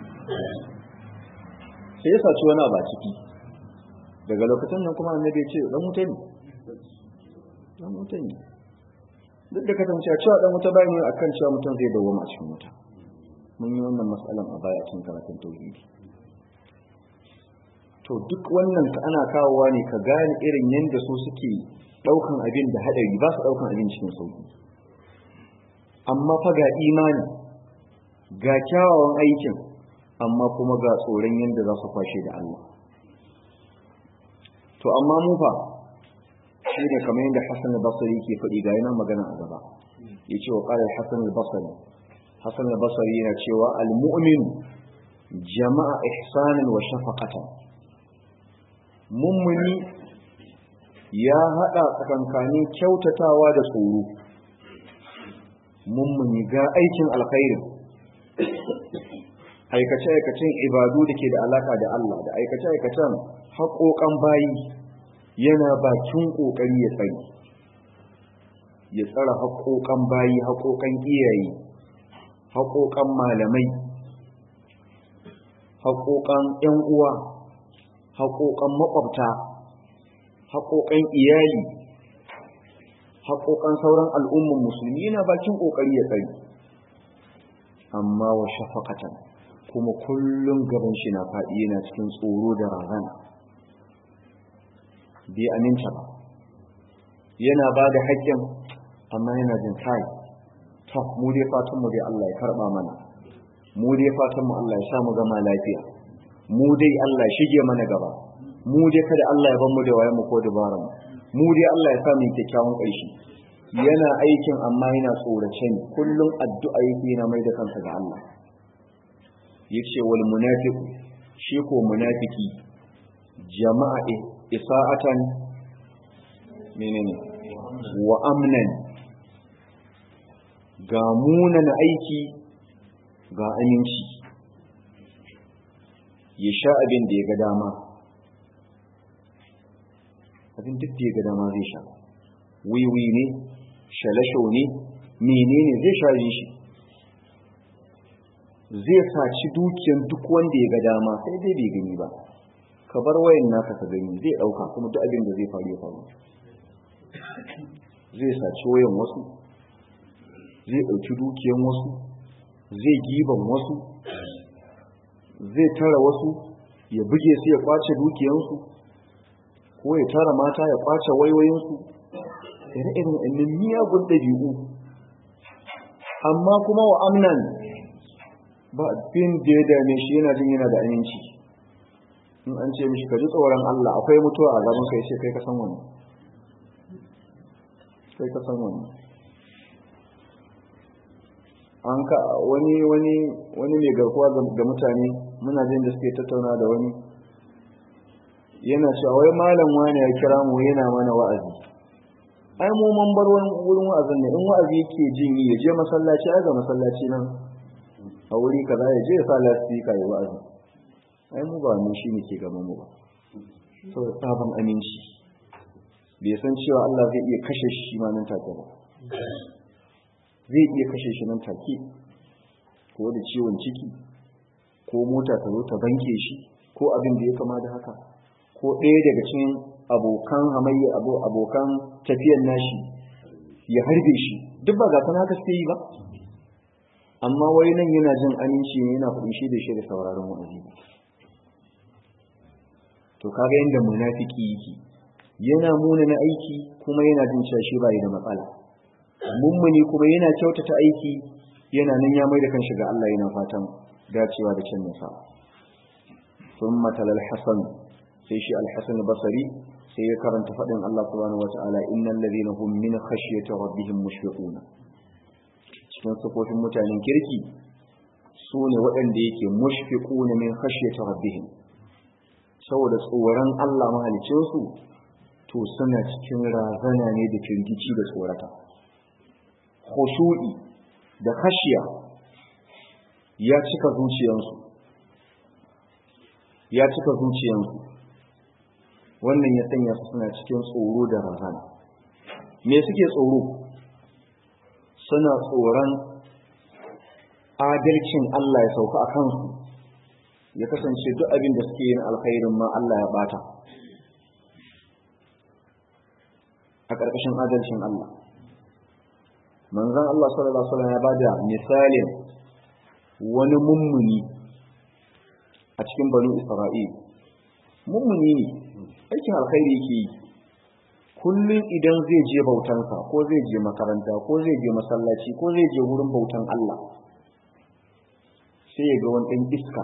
sai ya saci wani abu a ciki daga lokacin nan kuma annabi ce dan wuta ne dan wuta ne duk da kasance cewa dan wuta bai ne akan cewa mutum zai dawo a cikin wuta mun yi wannan matsalan a baya cikin karatun tauhidi to duk wannan ka ana kawowa ne ka gane irin yadda su suke daukan abin da hadari ba su daukan abin cikin sauki amma fa ga imani ga kyawawan aikin amma kuma ga tsoron yadda za su kwashe da Allah to amma mu fa shi ne kamar yadda Hassan al-Basri ke faɗi ga yana magana a gaba yace wa qala Hassan al-Basri Hassan al-Basri yana cewa al-mu'min jama'a ihsanan wa shafaqatan mummuni ya hada tsakankanin kyautatawa da tsoro mummuni ga aikin alkhairi aikace-aikacen ibadu da ke da alaka da Allah da aikace-aikacen haƙoƙan bayi yana bakin ƙoƙari ya tsari ya tsara haƙoƙan bayi haƙoƙan iyaye haƙoƙan malamai haƙoƙan ‘yan uwa haƙoƙan maƙwabta haƙoƙan iyali haƙoƙan sauran al'umman musulmi yana bakin ƙoƙari ya tsari amma wa shafaqatan kuma kullum gaban shi na faɗi yana cikin tsoro da razana bai aminta ba yana ba da haƙƙin amma yana jin kai to mu dai fatan mu dai Allah ya karɓa mana mu dai fatan mu Allah ya sa mu gama lafiya mu dai Allah ya shige mana gaba mu dai kada Allah ya bar mu da wayan mu ko dabaran mu dai Allah ya sa mu kyakkyawan ƙarshe yana aikin amma yana tsorace ne kullum addu'a yake yana mai da kansa ga Allah yace wal munafiq shi ko munafiki jama'a isa'atan menene wa amnan ga munana aiki ga aminci ya sha abin da ya ga dama abin duk da ya ga dama zai sha wiwi ne shalasho ne menene zai share shi zai saci dukiyan duk wanda ya ga dama sai dai bai gani ba ka bar wayan naka ka gani zai dauka kuma duk abin da zai faru ya faru zai saci wayan wasu zai dauki dukiyan wasu zai giban wasu zai tara wasu ya buge su ya kwace dukiyansu ko ya tara mata ya kwace wayoyinsu ire-iren ɗannan miyagun ɗabi'u amma kuma wa amnan ba abin da ya dame shi yana jin yana da aminci in an ce mishi ka ji tsoron Allah akwai mutuwa a gaban kai ce kai ka san wani kai ka san wani an ka wani wani wani mai garkuwa ga mutane muna jin da suke tattauna da wani yana cewa wai malam wani ya kira mu yana mana wa'azi ai mu mun bar wurin wa'azin ne in wa'azi yake jin yi ya je masallaci ai ga masallaci nan a wuri kaza ya je ya sa lasfika ya wa'azi ai mu ba mu shine ke gaban mu ba saboda sabon aminci bai san cewa Allah zai iya kashe shi ma nan take ba zai iya kashe shi nan take ko da ciwon ciki ko mota ta zo ta banke shi ko abin da ya kama da haka ko ɗaya daga cikin abokan hamayya abokan tafiyan nashi ya harbe shi duk ba ga haka suke yi ba amma wai nan yana jin aminci ne yana faɗin shi da shi da sauraron wa'azi to kaga yanda munafiki yake yana muna na aiki kuma yana jin cewa shi bai da matsala mummuni kuma yana kyautata aiki yana nan ya mai da kanshi ga Allah yana fatan dacewa da cin nasa ثم تلا الحسن sai shi al-Hasan al-Basri sai ya karanta fadin Allah subhanahu wataala innal ladina hum min khashyati rabbihim mushfiqun cikin sifofin mutanen kirki su ne waɗanda yake mushfiquna min khashyati rabbihim saboda tsoron Allah mahalicin su to suna cikin razana ne da firgici da tsorata khushu'i da khashiya ya cika zuciyansu ya cika zuciyansu wannan ya sanya su suna cikin tsoro da razana me suke tsoro suna tsoron adalcin Allah ya sauka a kansu ya kasance duk abin da suke yin alkhairin ma Allah ya bata a ƙarƙashin adalcin Allah manzon Allah sallallahu alaihi wasallam ya bada misalin wani mummuni a cikin banu Isra'il mummuni ne aikin alkhairi yake yi kullum idan zai je bautansa ko zai je makaranta ko zai je masallaci ko zai je wurin bautan Allah sai ya ga wani ɗan iska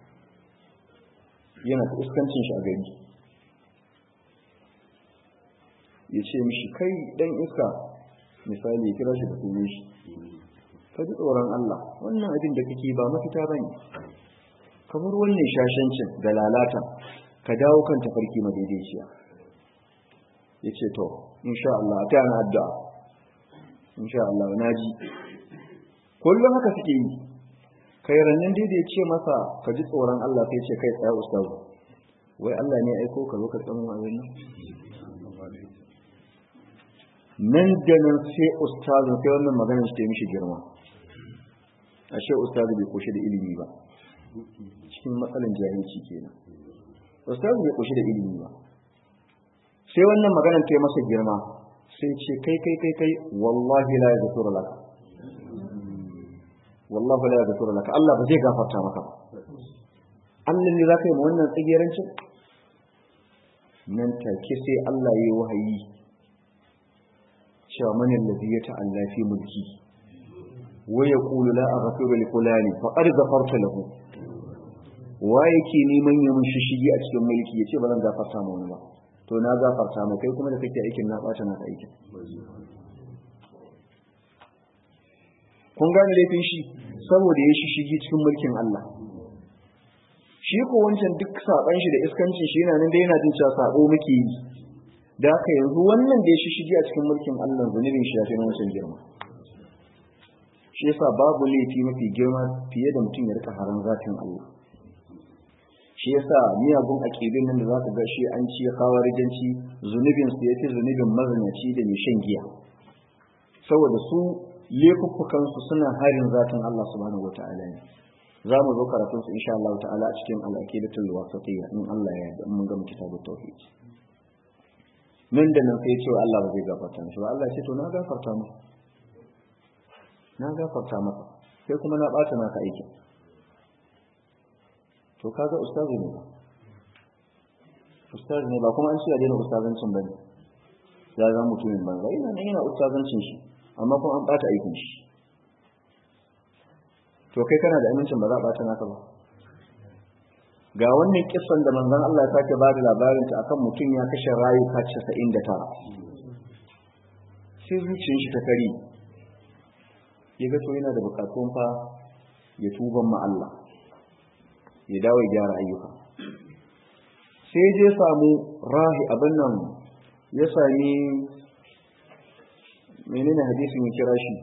yana ta iskancin shi a gari ya ce mishi kai ɗan iska misali ya kira shi da sunan shi ka ji tsoron Allah wannan abin da kake ba mafita ba ne kamar wannan shashancin da lalata ka dawo kan tafarki madaidaiciya ya ce to insha Allah ta yana addu'a insha Allah na ji kullum haka suke yi kai rannan dai da ya ce masa ka ji tsoron Allah sai ce kai tsaya ustazu wai Allah ne aiko ka zo ka tsamu a nan nan da nan sai ustazin sai wannan maganar shi ta mishi girma ashe ustazu bai koshi da ilimi ba cikin matsalan jahilci kenan ustazu bai koshi da ilimi ba sai wannan maganar ta yi masa girma sai ce kai kai kai kai wallahi la yaghfiru laka wallahi la yaghfiru laka Allah ba zai gafarta maka ba Allah ne zaka yi ma wannan tsigerancin nan take sai Allah ya yi wahayi cewa man allazi ya ta'alla fi mulki wa yaqulu la aghfiru li fulani faqad ghafarta lahu wa yake neman ya mun shishigi a cikin mulki yace ba zan gafarta mu ba to na gafarta mu kai kuma da kake aikin na bata na aikin kun gane laifin shi saboda ya shishigi cikin mulkin Allah shi ko wancan duk saban shi da iskancin shi yana nan da yana jin cewa sabo muke yi da haka yanzu wannan da ya shishigi a cikin mulkin Allah zunubin shi ya fi wancan girma shi yasa babu laifi mafi girma fiye da mutum ya rika haran zatin Allah shi yasa miyagun aƙidun nan da za ka ga shi an ci kawarijanci zunubin su yafi zunubin mazinaci da mai shan giya saboda su laifuffukansu suna harin zatin Allah subhanahu wata'ala ne za mu zo karatun su insha Allah ta'ala a cikin al-aqidatul wasatiyya in Allah ya yarda mun ga kitabut tauhid nan da nan sai cewa Allah ba zai gafarta mishi ba Allah ya ce to na gafarta maka na gafarta maka sai kuma na bata naka aikin to kaga ustazi ne ba ustazi ne ba kuma an ce ya daina ustazancin bane ya zama mutumin banza ina nan yana ustazancin shi amma kuma an bata aikin shi to kai kana da amincin ba za a bata naka ba ga wannan kissan da manzon Allah ya sake bada labarin ta akan mutum ya kashe rayuka 99 sai zuciyar shi ta kari ya ga to yana da bukatun fa ya tuban ma Allah ya dawo ya gyara ayyuka sai je samu rahi abin nan ya sami menene hadisin ya kira shi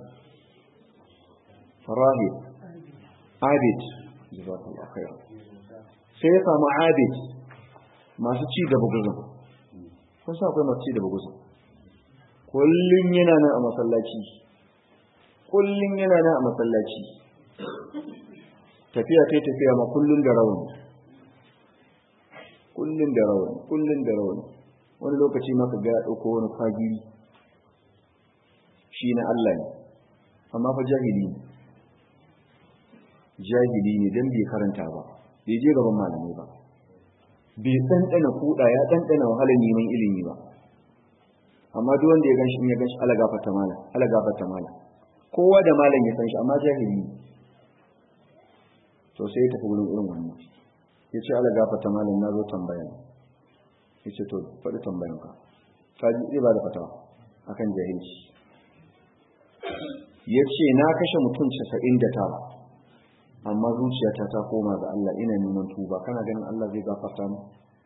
rahi abid jazakallahu khair sai ya samu abid masu ci da buguzun kun sa akwai masu ci da buguzun kullum yana nan a masallaci kullum yana nan a masallaci tafiya ta tafiya ma kullum da rawani kullum da rawani kullum da rawani wani lokaci maka ga ya ɗauko wani fagiri shi na Allah ne amma fa jahili ne jahili ne don bai karanta ba bai je gaban malamai ba bai ɗanɗana kuɗa ya ɗanɗana wahalar neman ilimi ba amma duk wanda ya gan shi ya gan shi ala gafarta malam ala gafarta malam kowa da malam ya san shi amma jahili ne to sai ya tafi wurin irin wannan ya ce ala gafarta malam na zo tambaya ya ce to faɗi tambayan ka ka ji zai ba da fatawa akan jahilci ya ce na kashe mutum casa'in da tara amma zuciyata ta koma ga Allah ina neman tuba kana ganin Allah zai gafarta mu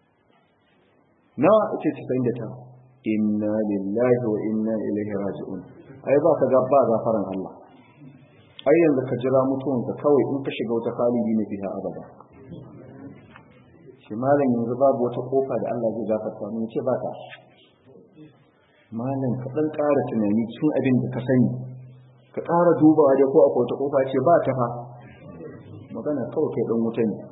nawa ce casa'in da tara inna lillahi wa inna ilaihi raji'un ai ba ka ga ba gafaran Allah ai yanzu ka jira mutuwanka kawai in ka shiga wata kalibi ne fiha abada shi malam yanzu babu wata kofa da Allah zai gafarta mu ce ba ta malam ka dan ƙara tunani cikin abin da ka sani ka ƙara dubawa da ko akwai wata kofa ce ba ta fa magana kawai kai dan wuta ne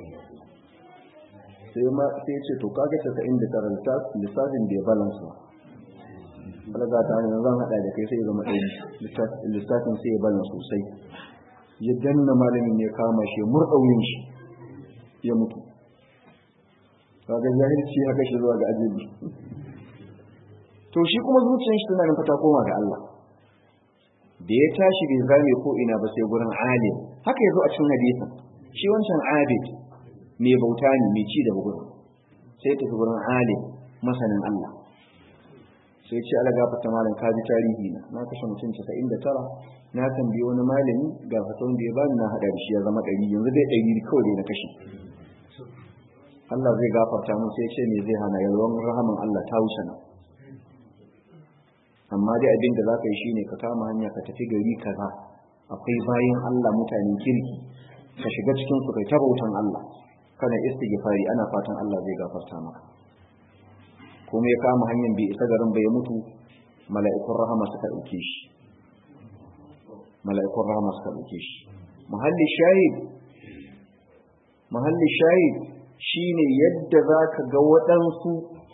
sai ma sai ce to kaga ta inda karanta lissafin da ya balance ba alaga ta hanyar zan hada da kai sai ya zama ɗaya lissafin sai ya balance sosai ya danna malamin ya kama shi murɗauyin shi ya mutu kaga jahilci ya kashe zuwa ga ajibi to shi kuma zuciyar shi tana fata koma ga Allah da ya tashi bai zame ko ina ba sai gurin alim haka yazo a cikin hadisin shi wancan abid mai bauta ne mai ci da bugun sai tafi gurin alim masanin Allah sai ce ala gafarta malam ka ji tarihi na na kashe mutum 99 na tambayi wani malami ga fatan da ya bani na hada da shi ya zama ɗari yanzu dai ɗari kawai dai na kashe Allah zai gafarta mun sai ce me zai hana yalwan rahaman Allah ta wuce na amma dai abin da za ka yi shine ka kama hanya ka tafi gari kaza akwai bayan Allah mutanen kirki ka shiga cikin su kai ta bautan Allah kana istighfari ana fatan Allah zai gafarta maka kuma ya kama hanyar bai isa garin bai mutu mala'ikun rahama suka dauke shi mala'ikun rahama suka dauke shi muhalli shahid muhalli shahid shine yadda zaka ga waɗansu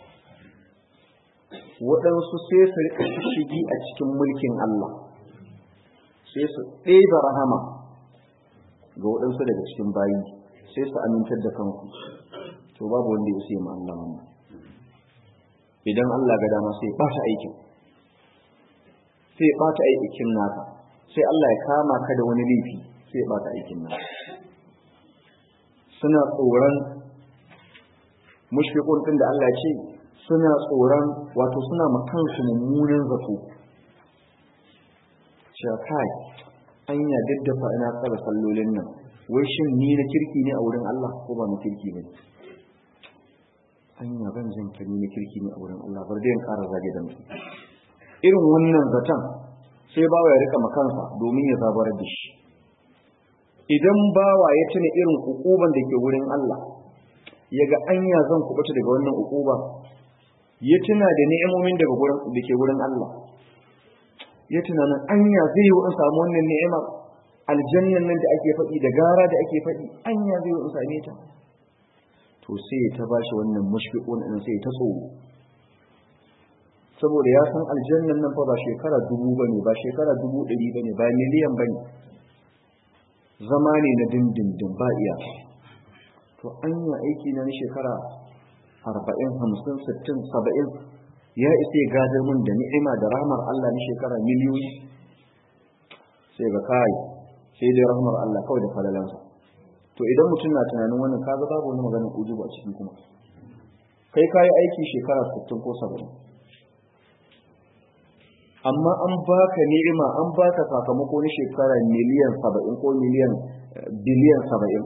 waɗansu sai su rika shigi a cikin mulkin Allah sai su ɗeba rahama ga waɗansu daga cikin bayi sai su amintar da kanku to babu wanda ya sai ma Allah wannan idan Allah ga dama sai ɓata aikin sai ɓata aikin naka sai Allah ya kama ka da wani laifi sai ɓata aikin naka suna tsoron mushfiqun din da Allah ya ce suna tsoron wato suna makansu mummunan zato cewa kai anya daddafa ina tsara sallolin nan wai shin ni na kirki ne a wurin Allah ko ba na kirki ne anya ban jin ka ni na kirki ne a wurin Allah bar dai in ƙara zage da mutum irin wannan zaton sai bawa ya rika makansa domin ya zabar da shi idan bawa ya tuna irin ukuban da ke wurin Allah ya ga anya zan kubuta daga wannan ukuba ya tuna da ni'imomin daga gurin da ke wurin Allah ya tunanin anya zai yi in samu wannan ni'imar aljannan nan da ake faɗi da gara da ake faɗi anya zai yi in same ta to sai ta bashi wannan mushfiqun din sai ta tsoro saboda ya san aljannan nan fa ba shekara dubu bane ba shekara dubu ɗari bane ba miliyan bane zama ne na dindindin ba iya to anya aiki na shekara arba'in hamsin sittin saba'in ya isa ya gadar mun da ni'ima da rahmar Allah na shekara miliyoyi sai ga kai sai dai rahmar Allah kawai da falalansa to idan mutum na tunanin wannan kaga babu wani maganar ujubu a ciki kuma kai kayi aiki shekara 60 ko 70 amma an baka ni'ima an baka sakamako na shekara miliyan 70 ko miliyan biliyan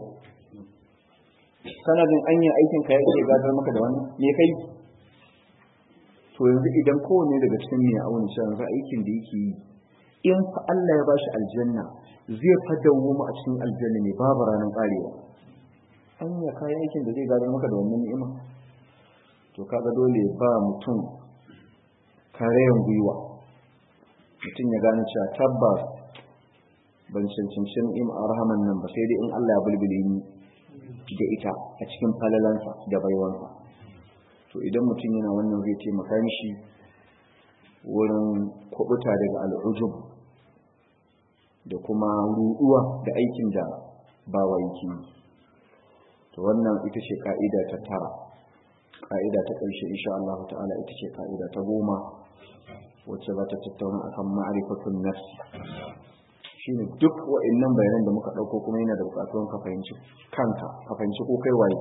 70 sanadin anya aikin ka yake gadar maka da wannan me kai to yanzu idan kowane daga cikin ne auna shi yanzu aikin da yake yi in fa Allah ya bashi aljanna zai fadawo mu a cikin aljanna ne babu ranar karewa an ya kayan aikin da zai gadar maka da wannan ni'ima to kaga dole ba mutum karayen gwiwa mutum ya gane cewa tabbas ban cancanci ni'ima a rahaman nan ba sai dai in Allah ya bulbule ni da ita a cikin falalansa da baiwansa to idan mutum yana wannan zai taimaka mishi wurin kubuta daga al'ujub da kuma ruɗuwa da aikin da ba wa yake to wannan ita ce ka'ida ta tara ka'ida ta ƙarshe insha Allah ta'ala ita ce ka'ida ta goma wacce za ta tattauna akan ma'rifatun nafsi shine duk wa'annan bayanan da muka ɗauko kuma yana da buƙatuwan ka fahimci kanka ka fahimci ko kai waye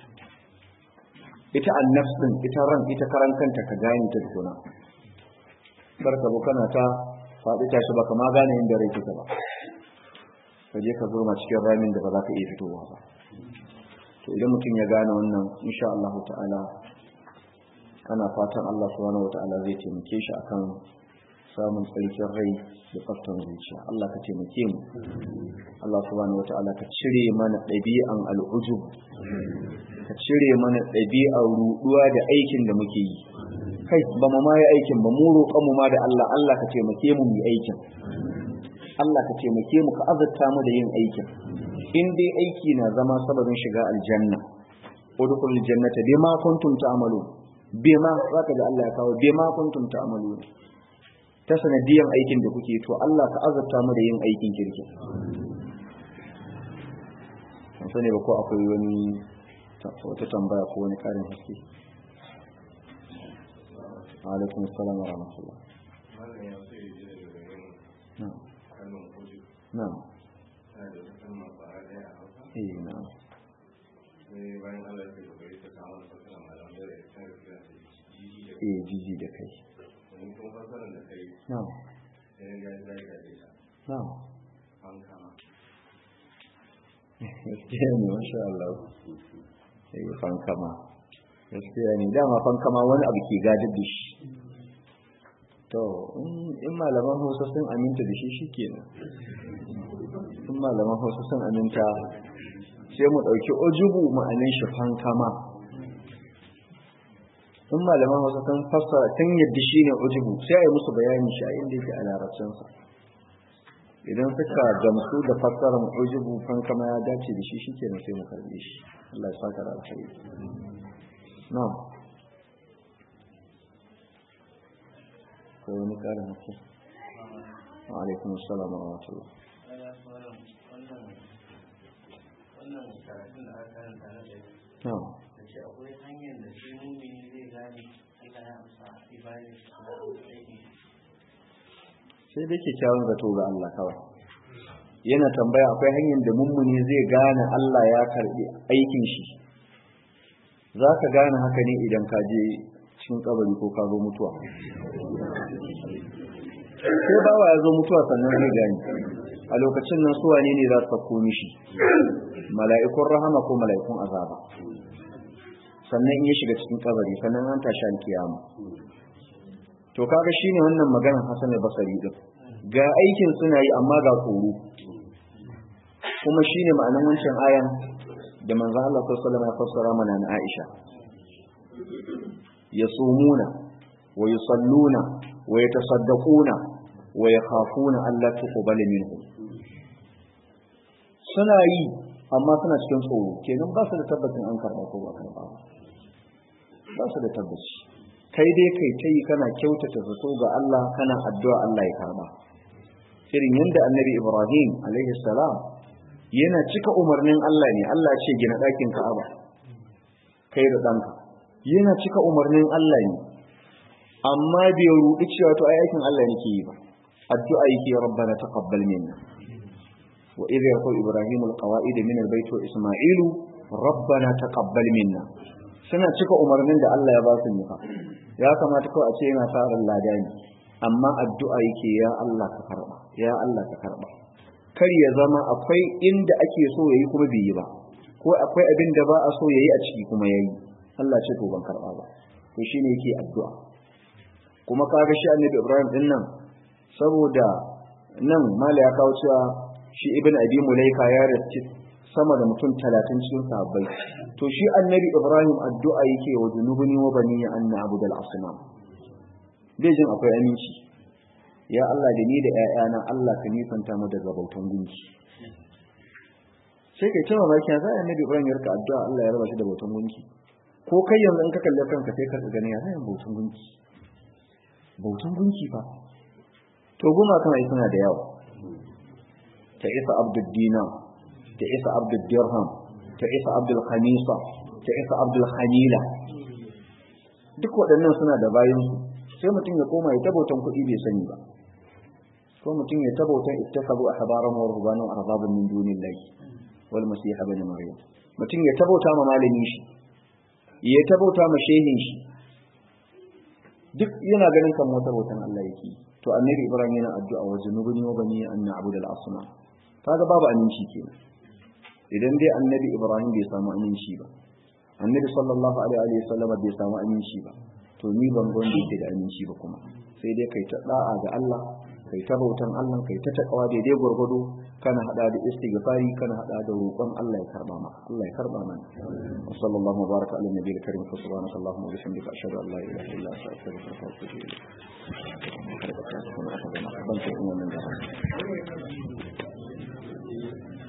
ita annafs din ita ran ita karan kanta ka gane ta tukuna barka bu kana ta faɗi tashi baka ma gane inda rai kika ba ka je ka zoma cikin ramin da ba za ka iya fitowa ba to idan mutum ya gane wannan insha Allah ta'ala ana fatan Allah subhanahu wata'ala zai taimake shi akan samun tsarkin rai da tsaftan zuciya Allah ka taimake mu Allah subhanahu wata'ala ka cire mana ɗabi'an al'ujub ka cire mana ɗabi'ar ruɗuwa da aikin da muke yi kai ba mu ma yi aikin ba mu roƙon mu ma da Allah Allah ka taimake mu mu aikin Allah ka taimake mu ka azurta mu da yin aikin in dai aiki na zama sababin shiga aljanna udkhul jannata bima kuntum ta'malun bima zaka da Allah ya kawo bima kuntum ta'malun ta sanadiyan aikin da kuke to Allah ka azurta mu da yin aikin kirki an sani ba ko akwai wani wata tambaya ko wani karin haske alaikum assalam wa rahmatullah na'am eh na'am eh jiji da kai na'am na'am gaskiya ne masha Allah sai fankama gaskiya ne dama fankama wani abu ke gadar da shi to in malaman hausa sun aminta da shi shi kenan in malaman hausa sun aminta sai mu ɗauki ojubu ma'anin shi fankama in malaman hausa sun fassara sun yadda shi ne ojubu sai a yi musu bayani shi a inda yake a larabcinsa idan suka gamsu da fassarar ujubu fankama ya dace da shi shikenan sai mu karbe shi Allah ya saka da alkhairi na'am ko wani karin hakki wa alaikum assalam wa rahmatullah na'am akwai hanyar da shi mumini zai gane Allah ya amsa ibadar sai dai kyakkyawan zato ga Allah kawai yana tambaya akwai hanyar da mummuni zai gane Allah ya karbi aikin shi za ka gane haka ne idan ka je cikin kabari ko ka zo mutuwa sai bawa ya zo mutuwa sannan zai gane a lokacin nan suwa ne ne za su sako mishi mala'ikun rahama ko mala'ikun azaba sannan in ya shiga cikin kabari sannan an tashi alkiyama to kaga shine wannan maganar Hassan al-Basri din ga aikin suna yi amma ga tsoro kuma shine ma'anar wancan ayan da manzo Allah sallallahu alaihi wasallam ya fassara mana na Aisha yasumuna wa yusalluna wa yatasaddaquna wa yakhafuna alla tuqbala minhum suna yi amma suna cikin tsoro kenan ba su da tabbacin an karba ko ba karba ba su da tabbaci kai dai kai ta yi kana kyautata zato ga Allah kana addu'a Allah ya karba irin yadda annabi Ibrahim alaihi salam yana cika umarnin Allah ne Allah ce gina ɗakin Ka'aba kai da ɗanka yana cika umarnin Allah ne amma bai ruɗi cewa to ai aikin Allah nake yi ba addu'a yake rabbana taqabbal minna wa idh yaqul ibrahim alqawaid min albayt wa isma'ilu rabbana taqabbal minna suna cika umarnin da Allah ya ba su ne fa ya kamata kawai a ce yana tsarin ladani amma addu'a yake ya Allah ka karba ya Allah ka karba kar ya zama akwai inda ake so yayi kuma bai yi ba ko akwai abin da ba a so yayi a ciki kuma yayi Allah ce to ban karba ba to shine yake addu'a kuma kaga shi annabi Ibrahim din nan saboda nan mala ya kawo cewa shi ibn abi mulaika ya race sama da mutum 30 cikin sahabbai to shi annabi Ibrahim addu'a yake wa junubuni wa bani an na'budal asnam bai jin akwai aminci ya Allah da ni da ƴaƴana Allah ka nisanta mu daga bautan gunki sai kai cewa baki za a nabi Ibrahim ya rika addu'a Allah ya raba shi da bautan gunki ko kai yanzu in ka kalle kanka sai ka gani ya zai bautan gunki bautan gunki fa to guma kana yi suna da yawa ta isa abdul dinar ta isa abdul dirham ta isa abdul khamisa ta isa abdul khamila duk waɗannan suna da bayansu sai mutum ya koma ya tabautan kuɗi bai sani ba ko mutum ya tabautan ittakabu ahbaran wa rubbanan arbaban min dunillahi wal masih ibn maryam mutum ya tabauta ma malami shi ya tabauta ma shehin shi duk yana ganin kan wata bautan Allah yake to annabi ibrahim yana addu'a wa junubuni wa bani an na'budu al asnam kaga babu aminci kenan idan dai annabi ibrahim bai samu aminci ba annabi sallallahu alaihi wa sallam bai samu aminci ba to ni ban gon da yake da aminci ba kuma sai dai kai ta da'a ga Allah kai ta bautan Allah kai ta takawa daidai gurgudu kana hada da istighfari kana hada da roƙon Allah ya karba maka Allah ya karba mana wa sallallahu baraka ala nabiyil karim fa subhanaka allahumma wa bihamdika ashhadu an la ilaha illa anta astaghfiruka wa atubu ilayk ban ce kuma nan da